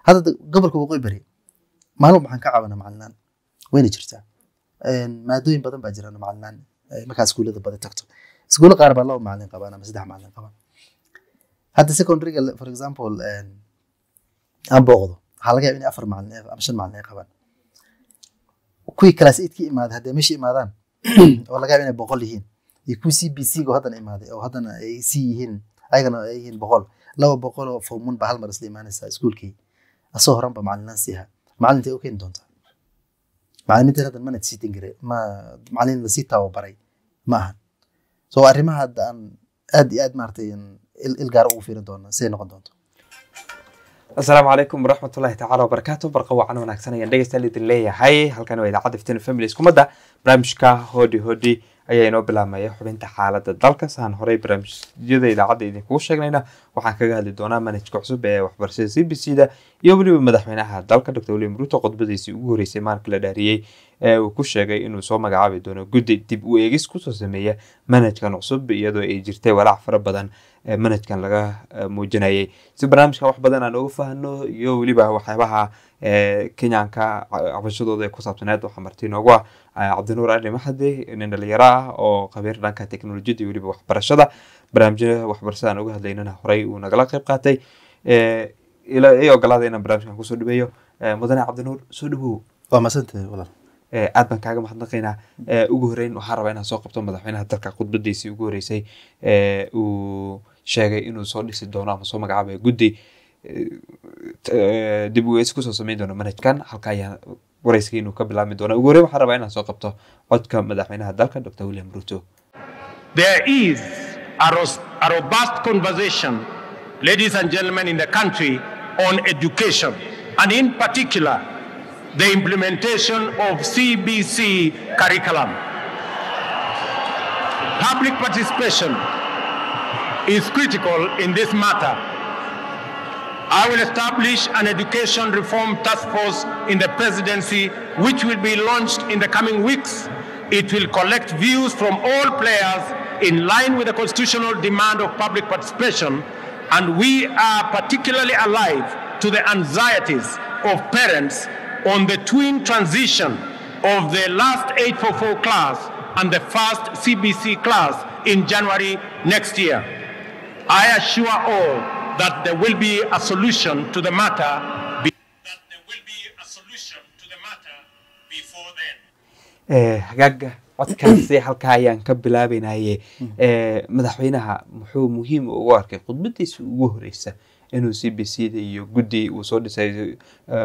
hadda da- gobolka waqooyi bari maalin walba waxaan ka caawinaa macalinaan wayna jirtaa Een, maadooyin badan baa jiraan macalinaan eh, markaa iskuullada badan tagto iskuulla qaar baa laba macalin qabaan ama saddex macalin qabaan hadda secondaryga for example een, aan booqdo waxaa laga yaaba in afar macalin ay- ama shan macalin ay qabaan kuwii class eight ka imaaday haddii meesha imaadaan oo laga yaaba inay boqol yihiin iyo kuwii c b c ga haddana imaaday oo haddana ay c yihiin ayagana ay yihiin boqol laba boqol oo formun baa hal mar isla imaanaysaa iskuulkii asoo horan ba macalinaan siiha macalintay u keeni doontaa macalimiintan hadda mana sii dingire ma macalin lasii tababaray ma ahan so arrimaha hadda aan aad iyo aad maaragtay in il il gaar ugu fiirin doona siday noqon doonto asalaamu calaykum waraxmatullahi tacaala wabarakaatu barqa wacan wanaagsan ayaan dhegeystayaal idin leeyahay halkan waa idaacadda iftiin family iskumadda barnaamijka hodi hodi ayaa inoo bilaabmaya xubinta xaaladda dalka saan horey barnaamijyada idaacadda idinkugu sheegnayna waxaan kaga hadli doonaa manhajka cusub ee waxbarashada c b c da iyo weliba madaxweynaha dalka dr william ruto khudbadiisii ugu horeysay maalinka la dhaariyey ee uu ku sheegay inuu soo magacaabi doono guddi dib u eegis kusoo sameeya manhajkan cusub iyadoo ay jirtay walaac fara badan ee manhajkan laga eh, muujinayay si barnaamijkan wax badan aan uga fahno iyo weliba waxyaabaha ee kenyanka ca- cabashadooda ee ku saabsaneed waxaa marti inoogu ah eh, cabdinuur ali maxade nin dhalinyaro ah oo khabiir dhanka teknolojiyada iyo weliba waxbarashada barnaamijyada waxbarashada aan uga hadlaynana horey uu nagala qayb qaatay Eh, ila i ogolaada inaan barnaamijkan kusoo dhaweeyo Eh, mudane cabdinuur soo dhawow waa masantahay walaal Eh, aad baan kaaga mahadnaqaynaa Eh, ugu horeyn waxaan rabaa inaan soo qabto madaxweynaha dalka khudbadiisii ugu horeysay ee uu sheegay inuu soo dhisi doono ama soo magacaabayo guddi eh, t- eh, dib u eegis kusoo sameyn doono manhajkan halka ayaa wareyska inuu ka bilaabmi doona ugu horeyn waxaan rabaa inaan soo qabto codka madaxweynaha dalka dr william ruto There is a, ros- a robust conversation, ladies and gentlemen, in the country on education, and in particular, the implementation of CBC curriculum. Public participation is critical in this matter. I will establish an education reform task force in the presidency, which will be launched in the coming weeks. It will collect views from all players in line with the constitutional demand of public participation, and we are particularly alive to the anxieties of parents on the twin transition of the last 844 class and the first CBC class in January next year. I assure all that there will be a solution to the matter. be- that there will be a solution to the matter before then. Eh, hagaaga codkaasi halkaa ayaan ka bilaabaynaye Eh, madaxweynaha muxuu muhiim ugu arkay khudbadiisa ugu horeysa inuu c b c da iyo guddi uu soo dhisay eh,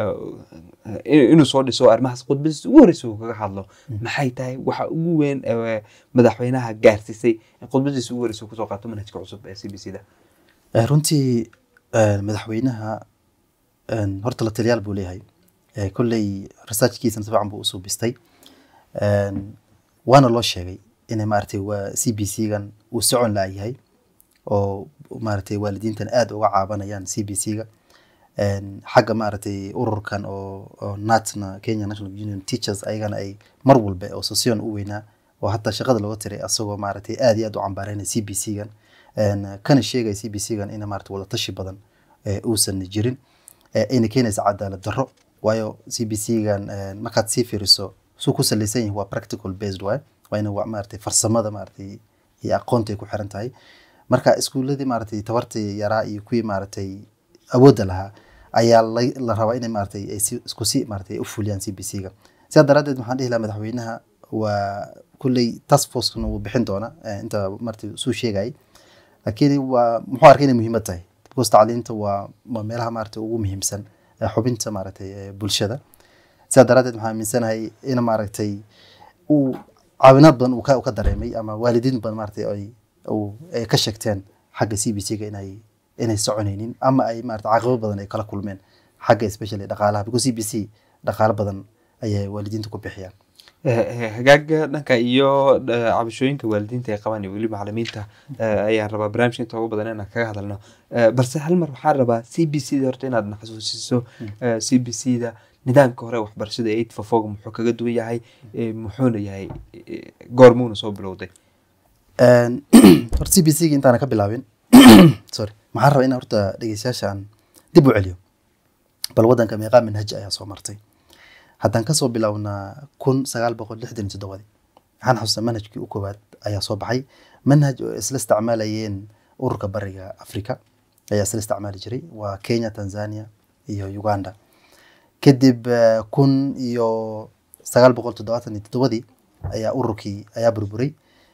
eh, inuu soo dhiso arrimahaas khudbadiisa ugu horeysa uu kaga hadlo maxay tahay waxa ugu weyn ee madaxweynaha gaarsiisay in khudbadiisa ugu horeysa uu kusoo qaato manhajka cusub ee c b c da Eh, runtii eh, madaxweynaha een, horta la taliyaal buu leeyahay Eh, kolley researchkiisana si fiican buu usoo bistay Een, waana loo sheegay inay maaragtay waa c b c gan uu socon laayahay oo maaragtay waalidiintan aad uga caabanayaan c b c ga Een, xagga maaragtay ururkan oo oo natna kenya national union teachers ayagana ay mar walba oo session u weynaa oo hataa shaqada looga tiray asagoo maaragtay aad iyo aad u cambaareynaya c b c gan Een, kana sheegaya c b c gan ina maaragtay wada tashi badan ee uusan jirin ee ayna keenaysa cadaalad darro waayo c b c gan een, markaad sii fiiriso suu ku salaysan yahay waa practical based waay waa ina waa maaragtay farsamada maaragtay iyo aqoonta ay ku xiran tahay marka iskuuladii maaragtay tabartii yaraa iyo kuwii maaragtay awoodda lahaa ayaa la, la rabaa inay maaragtay ay si, isku si maaragtay ay u fuliyaan c b c ga sidaa daraaddeed waxaan dhihi lahaa madaxweynaha waa kulley task force-kana wuu bixin doona eh, inta maaragtay suu sheegayay laakiin waa muxuu arkay inay muhiimad tahay because tacliinta waa waa meelaha maaragtay ugu muhiimsan ee xubinta maaragtay ee bulshada sidaa daraaddeed waxaan aaminsanahay in maaragtay uu caawinaad badan uu ka, uu ka dareemay ama waalidiin badan maaragtay ay uu ay ka sheegteen xagga c b c ga inay inay soconaynin ama ay maaragtay caqabado badan ay kala kulmeen xagga especially dhaqaalaha because c b c dhaqaalo badan ayay waalidiinta ku bixiyaan Eh, eh, hagaaga dhanka iyo eh, cabashooyinka waalidiinta ay qabaan iyo weli macalimiinta eh, ayaan rabaa barnaamijka inta ugu badan inaan kaga hadalno Eh, balse hal mar waxaan rabaa c b c da horta inaad na xasuusiso c b c da nidaamka hore waxbarashada eight for four muxuu kaga duwan yahay eh, muxuuna yahay eh, goormuuna soo bilowday Een, horta c b c ga intaana ka bilaabin sorry maxaan rabaa inaan horta dhegeystayaasha aan dib u celiyo bal waddanka meeqaa manhaj ayaa soo martay haddaan kasoo bilownaa kun sagaal boqol lixdan iyo toddobadii waxaan xasuustaa manhajkii u koowaad ayaa soo baxay manhaj oo isla isticmaalayeen ururka bariga africa ayaa isla isticmaali jiray waa kenya tanzania iyo uganda kadib eh, kun iyo sagaal boqol toddobaatan iyo toddobadii ayaa ururkii ayaa burburay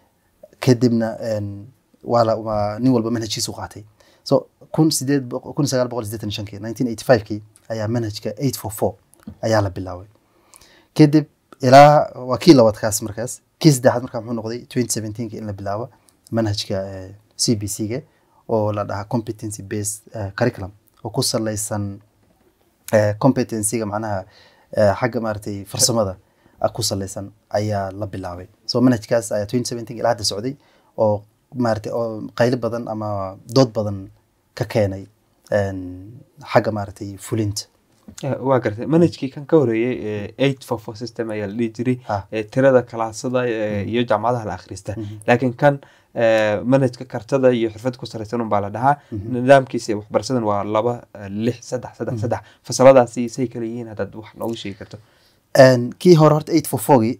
kadibna en, waa la waa nin walba manhajkiisu qaatay so kun sideed boqo- kun sagaal boqol sideetan iyo shankii nineteen eighty five-kii ayaa manhajka eight four four ayaa la bilaabay kadib ilaa waa kii labaadkaas markaas kii saddexaad markaa muxuu noqday twenty seventeenki in la bilaabo manhajka eh, c b c ga oo la dhahaa competency based eh, curriculum oo ku saleysan eh, competency-ga macnaha eh, xagga maaragtay farsamada ah ku saleysan ayaa la bilaabay so manhajkaas ayaa twenty seventeen ilaa hadda socday oo maaragtay oo qaylo badan ama dood badan ka keenay en, xagga maaragtay fulinta Eh, waa gartay manhajkii kan ka horeeyey eight four four system ayaa la dhihi jiray Ah. eh, tirada kalaasada eh, iyo jaamacadaha la akhrista laakiin kan eh, manhajka kartada iyo xirfad ku salaysan unbaa la dhahaa nidaamkiisa waxbarashadan waa laba eh, lix saddex saddex saddex fasaladaasi say kala yihiin haddaad wax noogu sheegi karto En, kii hore horta eight four fourgii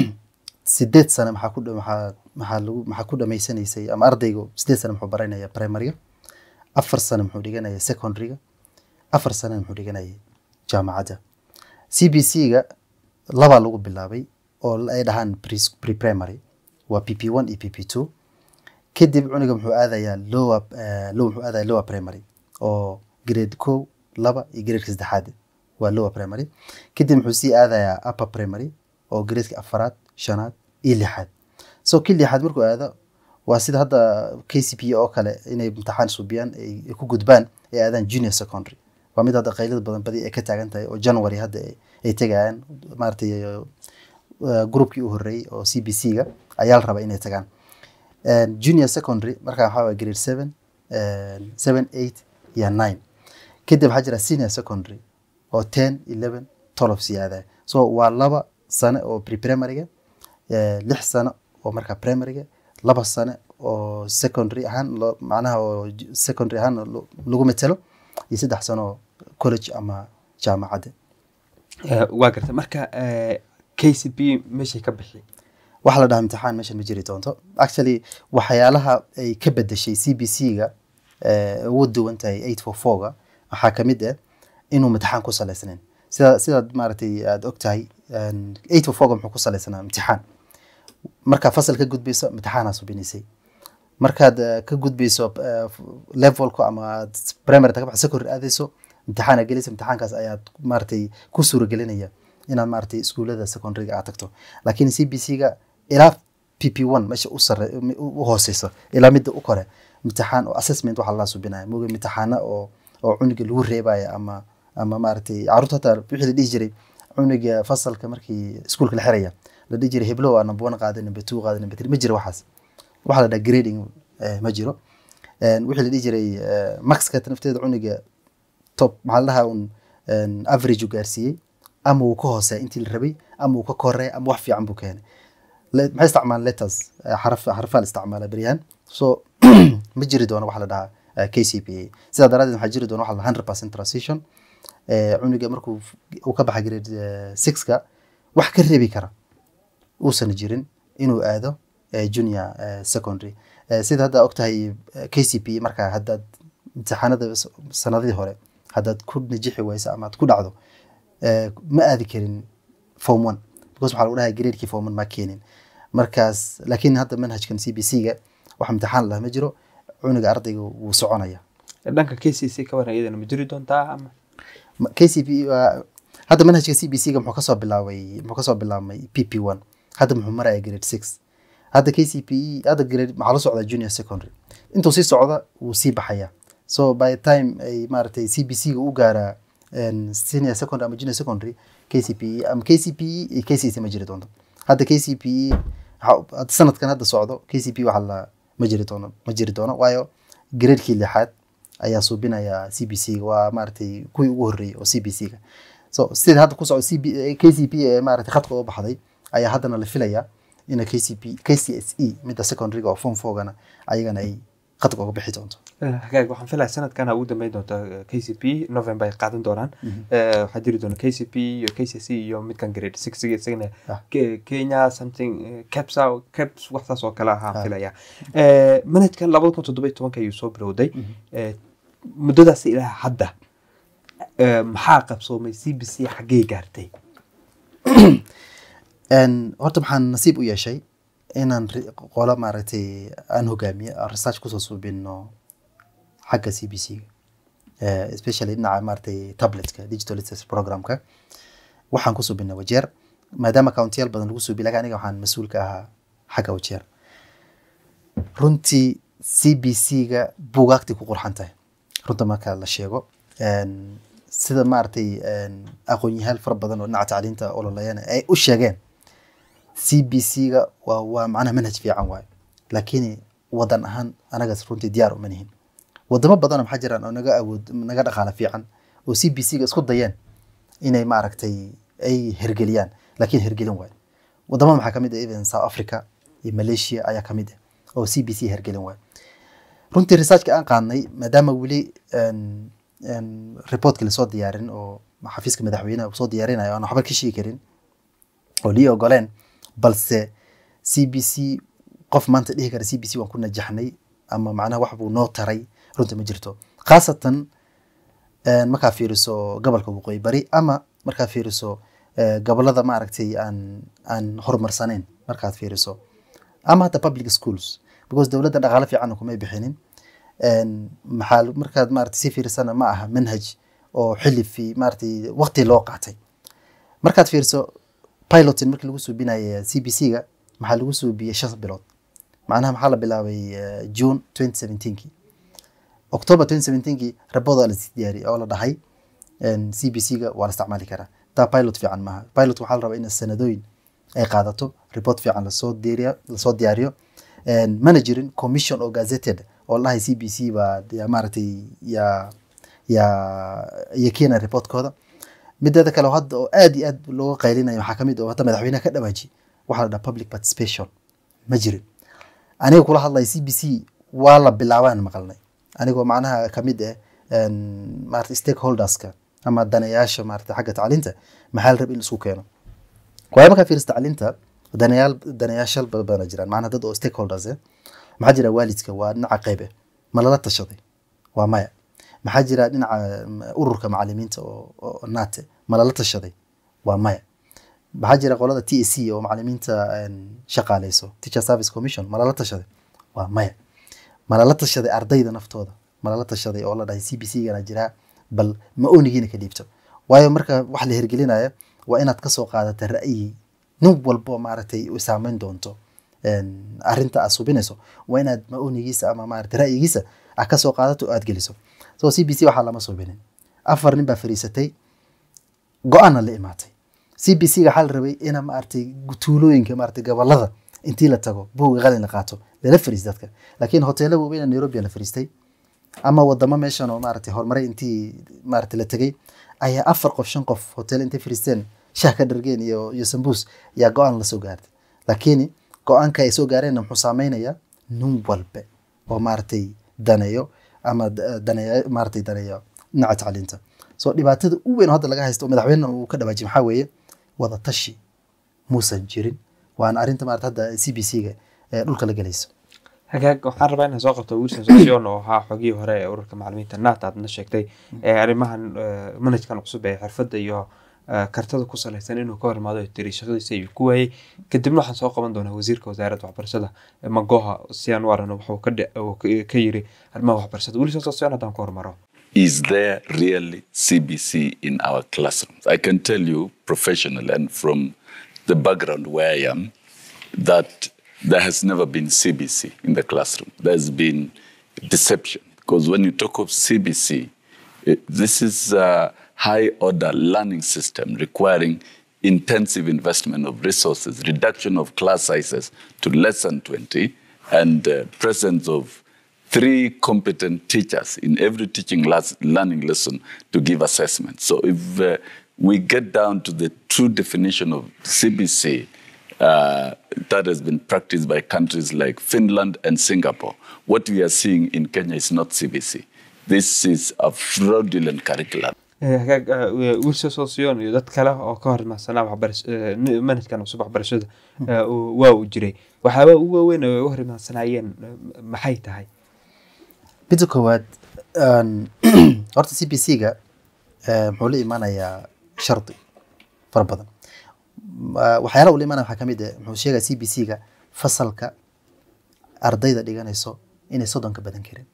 sideed sane maxaa ku dha- maxaa maxaa lagu maxaa ku dhamaysanaysay ama ardaygu sideed sane muxuu baranaya primaryga afar sane muxuu dhiganaya secondaryga afar sane muxuu dhiganaya jaamacadda c b c ga labaa lagu bilaabay oo ay dhahaan pre- pre-primary waa p p one iyo p p two kadib cuniga muxuu aadayaa lower eh, low muxuu aadaya lower primary oo grade kow laba iyo gradeka saddexaad waa lower primary kadib muxuu sii aadayaa upper primary oo gradeka afaraad shanaad iyo lixaad so kii lixaad markuu aado waa sida hadda k c p oo kale inay imtixaan subiyaan ay ay ku gudbaan ay aadaan junior secondary waa mid hadda qaylada badan badi ay ka taagan tahay oo january hadda ay- ay tegayaan maaragtay eh, groupkii u horreeyey oo c b c ga ayaa la rabaa inay tagaan And junior secondary markaa waxaa waye grade seven and seven eight iyo nine kadib waxaa jira senior secondary oo ten eleven twelve siyaada so waa laba sane oo pre-primaryga eh, lix sano oo markaa primaryga laba sane oo secondary ahaan loo macnaha oo j- secondary ahaan lo- lagu metelo iyo saddex sano oo college ama jaamacadda Eh, waa gartay marka eh, k c p meeshay ka bixi waxaa la dhahaa imtixaan meeshan ma jiri doonto actually waxyaalaha ay ka bedeshay c b c ga eh, ugu duwan tahay eight four four ga waxaa kamid ah inuu imtixaan ku saleysnayn sida sidaad maaragtay aada og tahay eight four four ga muxuu ku saleysanaa imtixaan markaa fasal ka gudbayso imtixaanaa subinaysay markaad eh, ka gudbayso eh, levelku ama aad primary ka baxdo secondary aadayso imtixaana gelaysa imtixaankaas ayaad maaragtay ku suuragelinaya inaad maaragtay iskuulada secondaryga aad tagto laakiin c b c ga ilaa p p one meesha u sare u hooseyso ilaa midda u kore imtixaan oo assessment waxaa lala subinaya moga imtixaana oo oo cuniga lagu reebaya ama ama maaragtay caruurta hataa wixii la dhihi jiray cuniga fasalka markii iskuulka la xiraya la dhihi jiray heblo waa number one qaada number two qaada number three ma jiro waxaas waxaa la dhaha grading eh, ma jiro En wixii la dhihi jiray eh, maxka nafteeda cuniga top maxaa la dhahaa un en, average u gaarsiiyey ama uu ka hooseeya intii la rabay ama uu ka koreeya ama wax fiican buu keenay Le- maxay isticmaalaan letters eh, xaraf xarafaa la isticmaala beryahan so ma jiri doono waxa la dhahaa eh, k c p a sidaa daraadeed waxaa jiri doona waxa la hundred percent transition Eh, cuniga markuu f- uu ka baxa grade eh, six-ka wax ka reebi kara uusan jirin inuu aado eh, junior eh, secondary Eh, sida hadda ogtahay eh, k c p markaa haddaad imtixaanada s- sanadihii hore haddaad ku najixi wayso ama aad ku dhacdo eh, ma aadi karin form one because waxaa lagu dhahay gradekii form one ma keenin markaas laakiin hadda manhajkan c b c ga wax imtixaan lah ma jiro cuniga ardayga wuu soconaya dhanka k c c ka waran iyadana ma jiri doontaa ama Ma- k c p waa hadda manhajka c b c ga muxuu kasoo bilaabay muxuu kasoo bilaabmay p p one hadda muxuu maraya grade six hadda k c p e hadda grade maxaa la socdaa junior secondary intuu sii socda wuu sii baxaya so by the time ay maaragtay c b c ga u gaaraa en, senior secondary ama junior secondary k c p e ama k c p e iyo k c c ma jiri doonto hadda k c p e waxa- hadda sanadkan hadda socdo k c p waxa la ma jiri doono ma jiri doono waayo gradekii lixaad ayaa suubinaya c b c ga waa maaragtay kuwii ugu horreeyey oo c b c ga so sida hadda ku socdo c b k c p ee maaragtay khadka oo baxday ayaa haddana la filaya ina k c p k c s e midda secondaryga oo form fourgana ayagana ay khadka uga bixi doonto hagaag waxaan filaya sanadkan ugu dambeyn doonta k c p november ay qaadan doonaan Eh, waxaa jiri doona k c p iyo k c c iyo midkan grade six isagana Ah. Ke- kenya something eh, capsa caps waxtaas oo kale ahaan Ah. filaya Eh, manhajkan labada kun toddoba iyo tobanka ayuu soo bilowday Eh, muddadaas ilaa hadda eh, maxaa qabsoomay c b c xaggee gaartay En, horta maxaan nasiib u yeeshay inaan ri- qolo maaragtay aan hogaamiye aan research kusoo suubino xagga c b c ga especially dhinaca maaragtay tabletka digital literacy programka waxaan ku suubinay wajeer maadaama countiyaal badan lagu suubi laga aniga waxaan mas-uul ka ahaa xagga wajeer runtii c b c ga buugaagtay ku qurxan tahay runta marka la sheego En, sida maaragtay en, aqoon-yahaal fara badan oo dhinaca tacliinta ololayana ay u sheegeen c b c ga waa waa macnaha manhaj fiican waaye laakiin wadan ahaan anagaas runtii diyaar uma nihin wadamo badanoo maxaa jiraan oo naga awood naga dhaqaala fiican oo c b c ga isku dayeen inay maaragtay ay hergeliyaan laakiin hergelin waayo wadamada maxaa kamid ah even south africa iyo malaysia ayaa kamid ah oo c b c hergelin waayo runtii researchka aan qaadnay maadaama weli en- en reportka lasoo diyaarin oo xafiiska madaxweynaha uu soo diyaarinayo aan waxba ka sheegi karin oo lii ogoleen balse c b c qof maanta dhihi kara c b c waan ku najaxnay ama macnaha wax buu noo taray runta ma jirto khaasatan en, markaa fiiriso gobolka waqooyi bari ama markaa fiiriso eh, gobolada maaragtay aan aan horumarsanayn markaad fiiriso ama hata public schools because dowladda dhaqaale fiicanna kumay bixinin En, maxaa markaad maaragtay si fiirsana ma aha manhaj oo xilli fi maaragtay waqti loo qaatay markaad fiirso pilotin markii lagu suubinaya c b c ga maxaa lagu suubiyey shan bilood macnaha maxaa la bilaabay eh, june 2017kii october 2017kii rabooda la sii diyaariyey oo la dhahay c b c ga waa la isticmaali karaa taa pilot fiican maaha pilot waxaa la rabaa in sanadooyin ay qaadato report fiican lasoo diyaariyo lasoo diyaariyo En, mana jirin commission oo gazetted oo la dhahay c b c baa yaa maaragtay yaa yaa iyo keena reportkooda mideeda kale oo hadda oo aad iyo aad looga qaylinayo waxaa kamid oo hadda madaxweynaha ka dhawaaji waxaa la dhaha public participation ma jirin aniga kula hadlaya c b c waa la bilaabaan maqalnay anigoo macnaha kamid ah en, maarata stakeholderska ama daneyaasha maarata xagga tacliinta maxaa la raba in isku keeno waayo markaa fiirisa tacliinta daneyaal daneyaashal badan jiraan macnaha dad oo stakeholders eh maxaa jira waalidka waa dhinaca qayb eh ma lala tashaday waa maya maxaa jira dhinaca mm, ururka macalimiinta oo oo naate ma lala tashaday waa maya maxaa jira qolada t a c oo macalimiinta en, shaqaaleyso teacher service commission ma lala tashaday waa maya ma lala tashaday ardayda naftooda ma lala tashaday oo la dhahay c b c gana jiraa bal ma oonigiina ka dhiibto waayo marka wax la hergelinaya waa inaad kasoo qaadata ra'yi nin walbo maaragtay u saameyn doonto en, arrinta aad subinayso waa inaad ma-oonigiisa ama maaragtay ra'yigiisa aad kasoo qaadato oo aad geliso so c b c waxaa lama subinin afar nin baa fariisatay go-aanna la imaatay c b c ga waxaa la rabay ina maaragtay tuulooyinka maaragtay gobolada intii la tago buuga qalin la qaato lala fariis dadka laakiin hoteelo waaweyn oo nairobi la fariistay ama wadamo meeshan oo maaragtay horumaray intii maaragtay la tegay ayaa afar qof shan qof hotel intay fariisteen shah ka dhargeen iyo iyo sambuus yaa go-aan lasoo gaartay laakiin go-aanka ay soo gaareenna muxuu saameynayaa nin walbe oo maaragtay daneeyo ama da- daneeyo maaragtay daneeyo dhinaca tacliinta so dhibaatada u weyn oo hadda laga haysto oo madaxweyne uu ka dhawaajiyay maxaa weeye wada tashi muusan jirin waana arrinta maarata hadda c b c ga ee dhulka la gelayso hagaag waxaan rabaa inaan soo qabto wilson sosion oo ahaa xogihii hore ee ururka macalimiinta naat aadna sheegtay ee arrimahan eh, manhajkan cusub ee xirfadda iyo eh, kartada ku salaysan inuu ka hor imaado tiri shaqadiisa ayuu ku waayey kadibna waxaan soo qaban doonaa wasiirka wasaaradda waxbarashada eh, magoha si aan u aragno wuxuu ka dhe- uu ka- ka yiri arrimaha waxbarashada wilson sosion haddaan ku hormaro is there really CBC in our classrooms? I can tell you professionally and from the background where I am that there has never been CBC in the classroom. There's been deception because when you talk of CBC, it, this is a high order learning system requiring intensive investment of resources, reduction of class sizes to less than 20, and uh, presence of three competent teachers in every teaching las- learning lesson to give assessment. So if uh, we get down to the true definition of CBC, Uh, that has been practiced by countries like Finland and Singapore. What we are seeing in Kenya is not CBC. This is a fraudulent curriculum. Eh, hagaag eh, wilson sosion iyo dad kale oo ka hor imaadsanaa waxbarash- eh, ni- manhajkan cusub waxbarashada eh, uu- waa uu jiray waxyaaba ugu waaweyn oo ay u hor imaadsanaayeen eh, maxay tahay midda koowaad een, horta c b c ga muxuu la imaanayaa shardi fara badan Ma- waxyaalaha uu la imaanaya waxaa ka mid ah muxuu sheegaya c b c ga fasalka ardayda dhiganayso inay soddon ka badan karin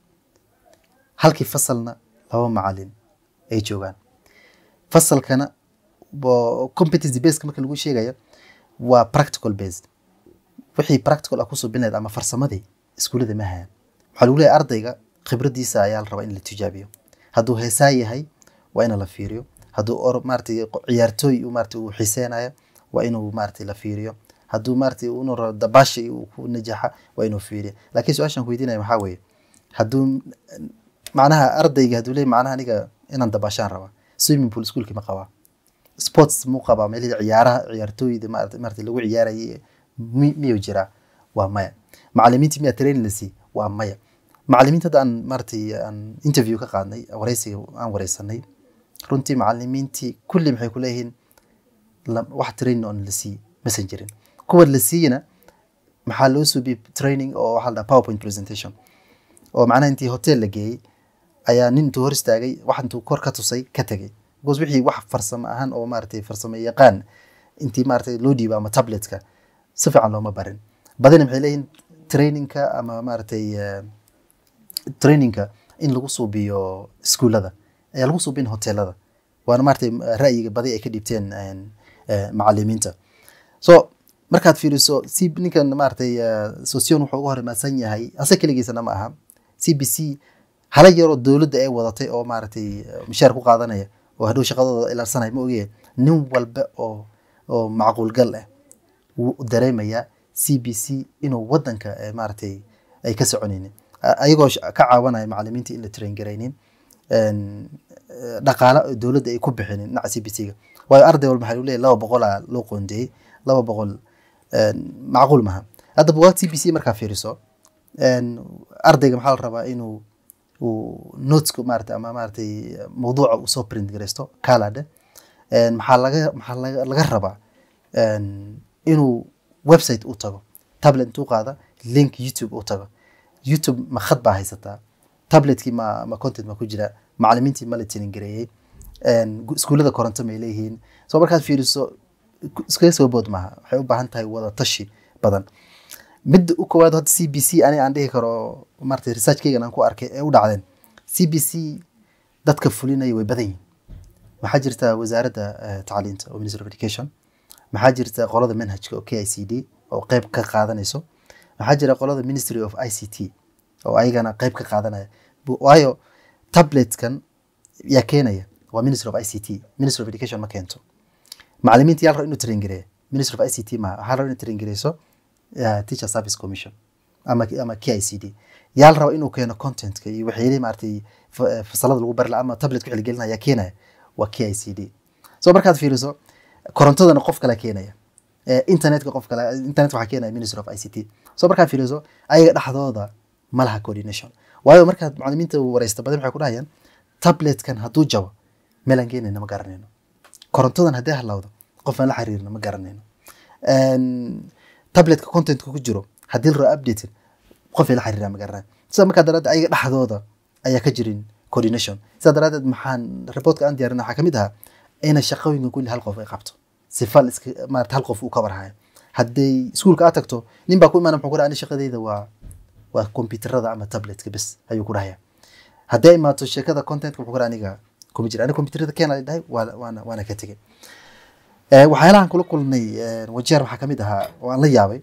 halkii fasalna laba macalin ay joogaan fasalkana bo- competency based marka lagu sheegayo waa practical based wixii practical ah kusoo binayd ama farsamadii iskuullada ma hayaan waxaa lagu leeyahay ardayga khibradiisa ayaa la rabaa in la tijaabiyo hadduu heesaa yahay waa in la fiiriyo hadduu or maaragtay qo- ciyaartooy uu maaragtay uu xiiseenayo waa inuu maaragtay la fiiriyo hadduu maaragtay inuu rabo dabaasha uu ku najaxa waa inuu fiiriyo laakiin su-aashan ku weydiinaya waxaa weeye hadduu macnaha ardayga hadduu leeyahay macnaha aniga inaan dabaashaan rabaa swimming pool iskuulkii ma qabaa sports muu qabaa meelihii ciyaaraha ciyaartooyda maarata maarata lagu ciyaarayay mi- miyuu jiraa waa maya macalimiintii miyaa training la sii waa maya macalimiinta hadda aan maaratay aan interview ka qaadnay wareysiga aan wareysanay runtii macalimiintii kulli maxay ku leeyihiin la- wax training oon la sii masan jirin kuwa la siiyana maxaa loo suubiyey training oo waxaa la dhaha powerpoint presentation oo macnaha intii hotel la geeyey ayaa nin intuu hor istaagay wax intuu kor ka tusay ka tegay because wixii wax farsamo ahaan oo maaragtay farsamo yaqaan intii maaragtay loo dhiibo ama tabletka si fiican looma barin badina maxay leeyihiin trainingka ama maaragtay eh, trainingka in lagu suubiyo iskuullada ayaa lagu suubin hoteelada waana maaragtay ra'yiga badi ay ka dhibteen een, eh, macalimiinta so markaad fiiriso c ninkan maaragtay eh, sosion wuxuu uga hor imaadsan yahay ase keligiisana ma aha c b c hala yaroo dowladda ay wadatay oo maaragtay eh, mishaar ku qaadanaya oo hadhow shaqadooda ilaarsanaya ma ogyahay nin walba oo oo macquul gal ah wuu dareemayaa c b c inuu wadanka eh, maaragtay ay ka soconaynin A- ayagoo sh- ka caawanaya macalimiinta in la train garaynin een, eh, dhaqaale oo dowladda ay ku bixinin dhinaca c b c ga waayo arday walba waxaa lagu leeyahay laba boqolaa loo qoondeeyey laba boqol een, macquul maha hadda buugaag c b c markaa fiiriso een, ardayga maxaa la rabaa inuu uu noteska maarata ama maaragtay mawduuca uu soo print garaysto calade maxaa laga maxaa laga laga rabaa een, inuu website u tago tablet intuu qaada link youtube u tago youtube ma khad baa haysataa tabletkii ma ma content ma ku jira macalimiintii ma la tilin gareeyey een, gu- iskuullada koronto may leeyihiin so markaad fiiriso ku- iskaga soo bood maaha waxay u baahan tahay wada tashi badan midda u koowaad hadda c b c ani aan dhihi karo maarata researchkaygan aan ku arkay ee u dhacdeen c b c dadka fulinaya way badan yihiin waxaa jirta wasaaradda eh, tacliinta oo ministry of education maxaa jirta qolada manhajka oo k i c d oo qeyb ka qaadanayso waxaa jira qolada ministry of i c t oo ayagana qeyb ka qaadanaya Bu- waayo tabletkan yaa keenaya waa ministry of i c t ministry of education ma keento macalimiinta yaa la raba inuu train gareeya ministry of i c t maaha waxaa la raba inuu train gareyso uh, teacher service commission ama ama k i c d yaa la raba inuu keeno contentka iyo waxyaalihi maaragtay fa- eh, fasalada lagu bari lahaa ama tabletka wixii la gelinaya yaa keenaya waa k i c d so markaad fiiriso korontadana qof kale keenaya Eh, internetka qof kale internet waxaa keenaya ministry of i c t so markaad fiiriso ayaga dhexdooda ma laha coordination waayo markaad macalimiinta wareysta badan waxay ku dhahayaan tabletkan hadduu jabo meelaan geenayna ma garanayno korontadan haddii halawdo qof aan la xiriirna ma garanayno Een, tabletka contentka ku jiro haddii la rabo updated qof ay la xiriiraan ma garanayo sida markaa daraaddeed ayaga dhexdooda ayaa ka jirin coordination sidaa daraaddeed maxaan reportka aan diyaarin waxaa kamid ahaa ina shaqooyinka kulli hal qof ay qabto sifa la iska maarata hal qof uu ka warhayo hadday iskuulka aad tagto nin baa ku imaana muxuu ku dhaha ani shaqadayda waa waa kombyuutarada ama tabletka bes ayuu ku dhahaya haddii ay imaato sheekada contentka muxuu ku dhaha aniga kuma jira aniga kombyuutarada keena dhahay waa- waana waana ka tegay Eh, waxyaalahan kula kulnay eh, wajeer waxaa kamid ahaa oo aan la yaabay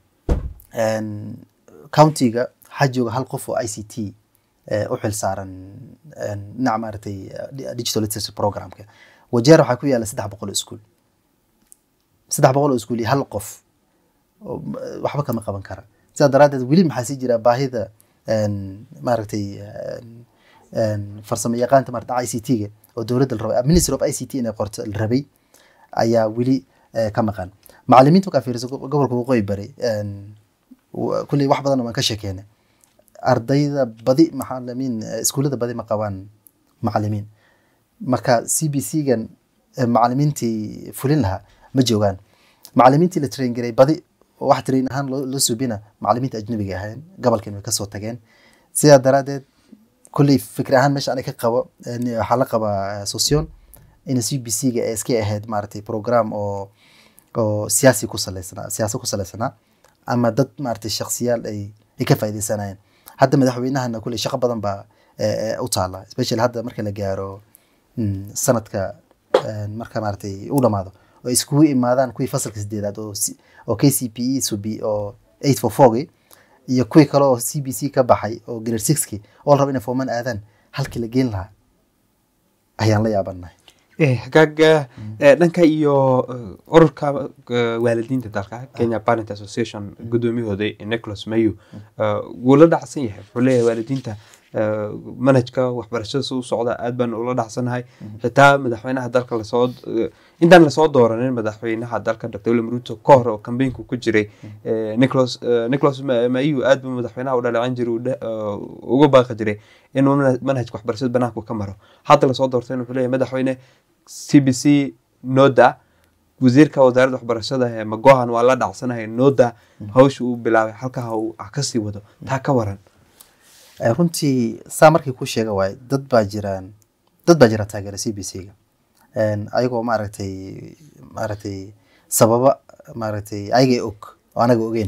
een, countiga waxaa jooga hal qof oo i c t eh, u xil saaran een, dhinaca maaragtay eh, di- digital literacy programka wajeer waxaa ku yaala saddex boqol oo iskuul saddex boqol oo iskuul iyo hal qof oo, eh, waxba kama qaban kara sidaa daraaddeed weli maxaa sii jira baahida een, maaragtay een, een, farsamo yaqaanta maarata i c t ga oo dowladda la rabay ministry of i c t inay qorto la rabay ayaa weli eh, ka maqan macalimiinta markaa fiiriso go- gobolka waqooyi bari een, wa- kulley wax badan waan ka sheekeynay ardayda badi macalimiin eh, iskuullada badi ma qabaan macalimiin marka c b c gan eh, macalimiintii fulin lahaa ma joogaan macalimiintii la train garay badi oo wax train ahaan loo loo subina macalimiinta ajnabiga ahayn gobolkan way kasoo tageen sidaa daraadeed kulley fikir ahaan meesha aniga ka qabo een, waxaa la qabaa eh, sosion in c b c ga ay iska ahayd maaragtay program oo oo siyaasi ku saleysanaa siyaasad ku saleysanaa ama dad maaragtay shakhsiyaal ay ay ka faaideysanayeen hadda madaxweynahana kulley shaqo badan baa eh, eh, u taala especially hadda marka la gaaro mm, sanadka eh, marka maaragtay u dhamaado oo ay iskugu imaadaan kuwii fasalka sideedaad oo si- oo k c p e subi oo eight for fourgi iyo kuwii kale oo c b c ka baxay oo grade sixki oo la rabo inay forman aadaan halkii la geen lahaa ayaan la yaabanahay Eh, hagaaga eh, dhanka iyo eh, ururka eh, waalidiinta dalka kenya parent association gudoomiyahooda eh, nicholas mayu eh, wuu la dhacsan yahay wuxuu leeyahay waalidiinta eh, manhajka waxbarashada si u socda aad baan ula dhacsanahay xitaa madaxweynaha dalka lasoo eh, intaan lasoo dooranin madaxweynaha dalka dr william ruto ka hor oo kambeynku ku jiray eh, nicholas eh, nicholas Ma- mayu aad buu madaxweynaha u dhaleecan jiray uu dhe- eh, uga baaqi jiray inuu mana- manhajka waxbarashada banaanku ka maro hadda lasoo doortay wuxuu leeyahay madaxweyne c b c noda wasiirka wasaaradda waxbarashada ee magohan waa la dhacsanahay noda hawsha uu bilaabay halkaa uu ah kasii wado taa ka waran Eh, runtii saa markii ku sheega waaye dad baa jiraan dad baa jira taageera c b c ga Een, ayagoo maaragtay maaragtay sababa maaragtay ayagay og oo anaga ogeyn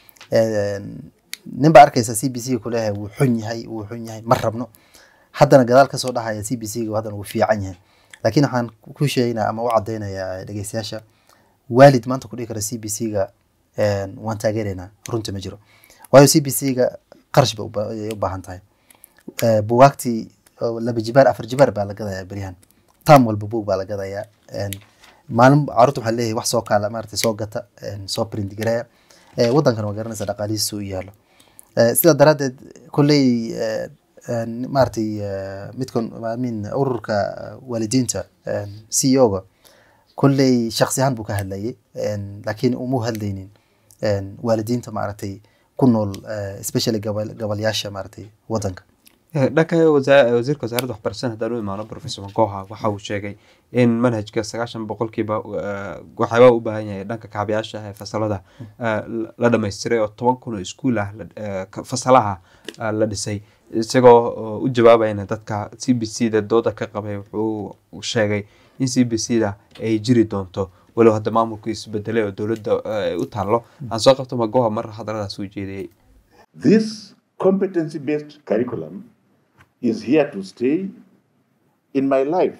Een, nin baa arkaysa c b c ga kuleeyahay wuu xun yahay wuu xun yahay ma rabno haddana gadaal kasoo dhahaya c b c ga haddana wuu fiican yahay laakiin waxaan ku sheegaynaa ama u cadaynayaa dhegeystayaasha waalid maanta ku dhihi kara c b c ga een, waan taageeraynaa runta ma jiro waayo c b c ga qarash bay u ba- ayay u baahan tahay Eh, buugaagtii oo laba jibaar afar jibaar baa la gadayaa beryahan tam walba buug baa la gadayaa Een, maalin caruurta waxaa leeyahay wax soo kaala maaragtay soo gata een, soo print gareeya Eh, waddankan waa garanaysa dhaqaalihiisu u yaalo Eh, sidaa daraaddeed kolley eh, een, maaragtay eh, midkan I mean, ururka waalidiinta c e o ga kolley shaksi ahaan buu ka hadlayay Een, laakiin uma hadlaynin een, waalidiinta maaragtay ku nool eh, especially gabal gabalyaasha maaragtay waddanka Eh, dhanka wasa- wasiirka wasaaradda waxbarashada haddaan u imaano professor magoha waxa uu sheegay in manhajka sagaashan boqolkiiba eh, waxyaaba u baahan yahay dhanka kaabayaasha ee fasalada eh, la- la dhammaystiray oo toban kun oo iskuul ah la- eh, ka- fasalaha eh, la dhisay isagoo oo u jawaabayna dadka c b c da dooda ka qabay wuxuu sheegay in c b c da ay jiri doonto walow hadda maamulku isbedelay oo dowladda eh, ay u taallo aan soo qabto magoha mar hadaladaas u jeediyey This competency based curriculum is here to stay in my life.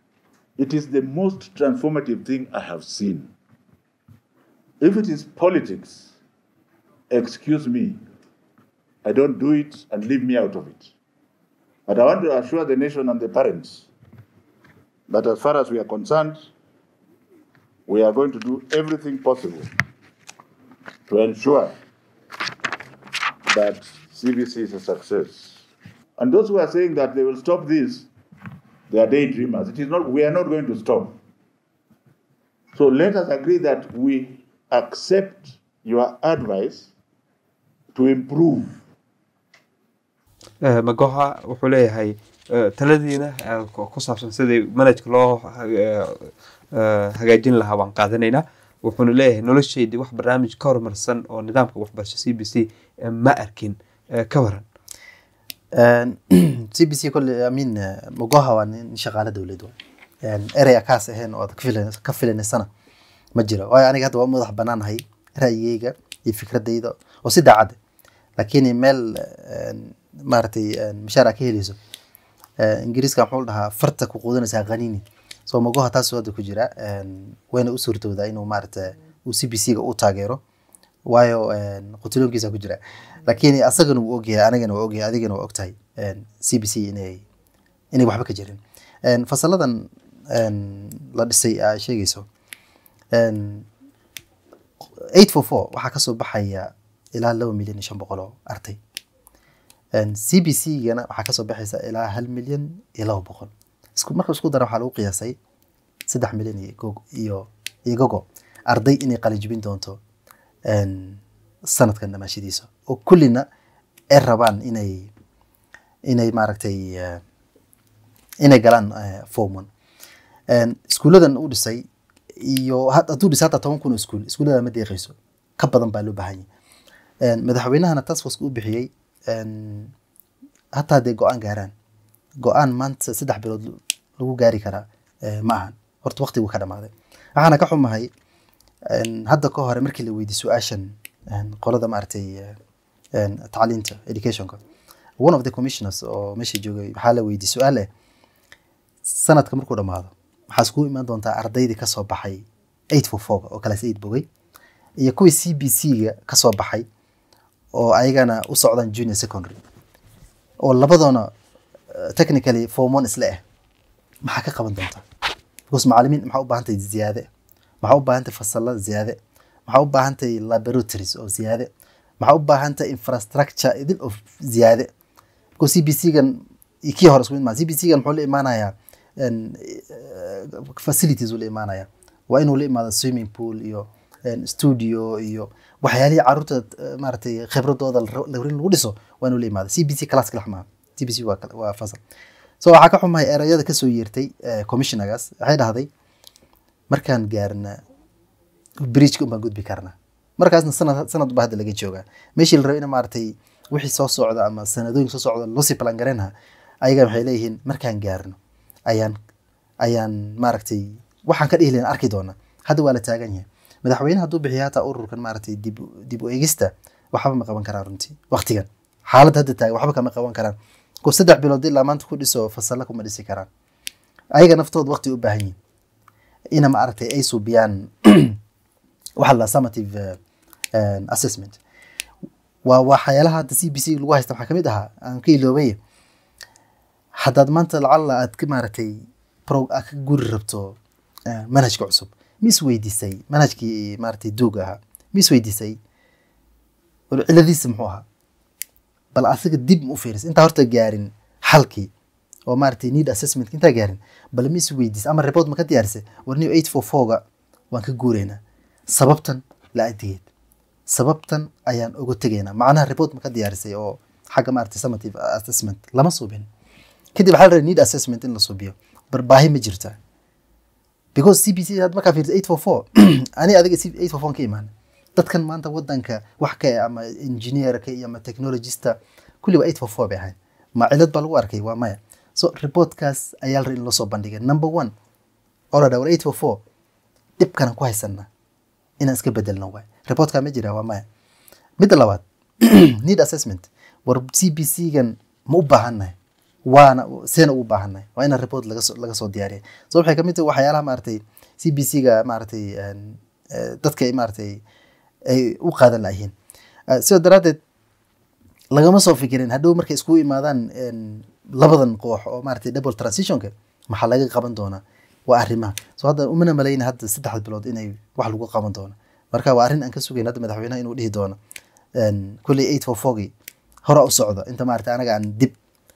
It is the most transformative thing I have seen. If it is politics, excuse me, I don't do it and leave me out of it. But I want to assure the nation and the parents that as far as we are concerned, we are going to do everything possible to ensure that CBC is a success. And those who are saying that they will stop this, they are daydreamers. It is not, we are not going to stop. So let us agree that we accept your advice to improve Eh, magoha wuxuu leeyahay eh, taladiina eh, ku ku saabsan sidii manhajka loo eh, eh, hagaajin lahaa waan qaadanaynaa wuxuuna leeyahay noloshaydii wax barnaamij ka horumarsan oo nidaamka waxbarasho c b c eh, ma arkin Eh, ka waran c b c kolle amin mogoha waa nin shaqaale dowlad wa erey akaas ahayn oo aad ka filan- ka filanaysana ma jiro waayo aniga hadda waa madax banaanahay ra'yigeyga iyo fikradayda oo si daacad laakiin meel een, maaragtay een, mashaar aad ka heleyso Eh, ingiriiska muxuu dhahaa farta ku quudanaysaa qaniini so mogoha taasuu hadda ku jira een, wayna u suurtoodaa inuu maaragta uu c b c ga u taageero waayo een, qutiloonkiisa ku jira laakiin asagana wuu ogyahay anigana waa ogyahay adigana waa ogtahay een, c b c inay inay waxba ka jirin Een, fasaladan een, la dhisay aa sheegayso een, eight four four waxaa kasoo baxaya ilaa laba milyan iyo shan boqol oo arday Een, c b c gana waxaa kasoo baxaysa ilaa hal milyan iyo laba boqol isku marka isku dara waxaa lagu qiyaasay saddex milyan iyo go- iyo iyo gogo arday inay qalinjibin doonto een, sanadkan dhamaashadiisa oo kullina ay rabaan inay inay maaragtay eh, inay galaan eh, form one Een, iskuuladan uu dhisay iyo had- hadduu dhisay hataa toban kun oo iskuul iskuullada ma deeqayso ka badan baa loo baahan yahay Een, madaxweynahana task force u bixiyey een, hataa dee go-aan gaaraan go-aan maanta saddex bilood lagu gaari karaa eh, ma ahan horta waqtigu ka dhamaaday waxaana ka xumahay een, hadda ka hore markii la weydiiy su-aashan een, qolada maaragtay eh, een, tacliinta educationka one of the commissioners oo meesha joogay waxaa la weydiiyey su-aal eh sanadka markuu dhamaado waxaa iskugu imaan doontaa ardaydii kasoo baxay eight for four oo class eight bogay iyo kuwii c b c ga kasoo baxay oo ayagana u socdaan junior secondary oo labadoona eh, technically form one isla ah maxaa ka qaban doontaa because macalimiin maxaa u baahantahay ziyaade maxaa u baahantahay fasalla ziyaade maxaa u baahantahay laboratories oo ziyaade maxaa u baahantahay infrastructure idil oo ziyaade because c b c gan iyo kii hore isku mid maa c b c gan muxuu la imaanayaa een, eh, facilities uu la imaanayaa waa inuu la imaado swimming pool iyo een, studio iyo waxyaalihii caruurta eh, maaragtay khibradooda la rabo- la rabin lagu dhiso waa inuu la imaado c b c class kalax maaha c b c waa kal- waa fasal so waxaa ka xumahay erayada kasoo yeertay eh, commissionergaas waxay dhahday markaan gaarna bridgeka unbaan gudbi karnaa markaasna sanad sanad baa hadda laga joogaa meeshii la rabo in maaragtay wixii soo socda ama sanadooyin soo socda loosii plan gareynaha ayaga waxay leeyihiin markaan gaarno ayaan ayaan maaragtay waxaan ka dhihi lahayn arki doona hadda waa la taagan yahay madaxweyne hadduu bixiya hataa ururkan maaragtay dib u- dib u eegista waxba ma qaban karaan runtii waqtigan xaaladda hadda taagan waxba kama qaban karaan ko saddex bilood ilaa maanta ku dhiso fasalla kuma dhisi karaan ayaga naftooda waqti u baahan yihin ina maaragtay ay suubiyaan waxa la summative eh, eh, assessment waa waxyaalaha hadda c b c lagu haysta waxaa kamid ahaa aan ka iloobay haddaad maanta lacalla aad ka maaragtay pro aad ka guri rabto eh, manhajka cusub ma isweydiisay manhajkii maaragtay duuga ahaa ma isweydiisay wal ciladiisa muxuu ahaa bal asiga dib ma u fiiris intaa horta gaarin xalkii oo maaragtay need assessment intaa gaarin bal ma isweydiis ama report ma ka diyaarisay warniyo eight four four-ga waan ka guureynaa sababtan la adigeed sababtan ayaan uga tegaynaa macnaha report ma ka diyaarisay oo xagga maaragtay summative assessment lama suubin kadib waxaa la rabay need assessment in la suubiyo bar baahi ma jirtaa because c b c had markaa fiirsa eight four four ani adiga eight four four ka imaan dadkan maanta wadanka wax ka eh, ama engineerka iyo ama technologista kulli waa eight four four bay ahayn ma cilad baa lagu arkay waa maya so reportkaas ayaa la rabay in loo soo bandhigay number one oo la dhaa war eight four four dhibkanan ku haysanaa inaan iska bedelno waay reportka ma jira waa maya midda labaad need assessment war c b c gan ma u baahannahay waana seena ugu baahannahay waa inaan report laga soo laga soo diyaariya so waxay kamid tahay waxyaalaha maaragtay c b c ga maaragtay een, eh, dadka ay maaragtay ay u qaadan layihiin sidoo daraaddeed lagama soo fikirin hadhow markay iskugu imaadaan een, labadan koox oo maaragtay double transitionka maxaa laga qaban doonaa waa arrimaha so hadda umana malayna hadda saddexda bilood inay wax lagu qaban doono marka waa arrin aan ka sugayn hadda madaxweynaha inuu dhihi doono een, kulley eight four fourgii hore u socda inta maaragtay anaga aan dib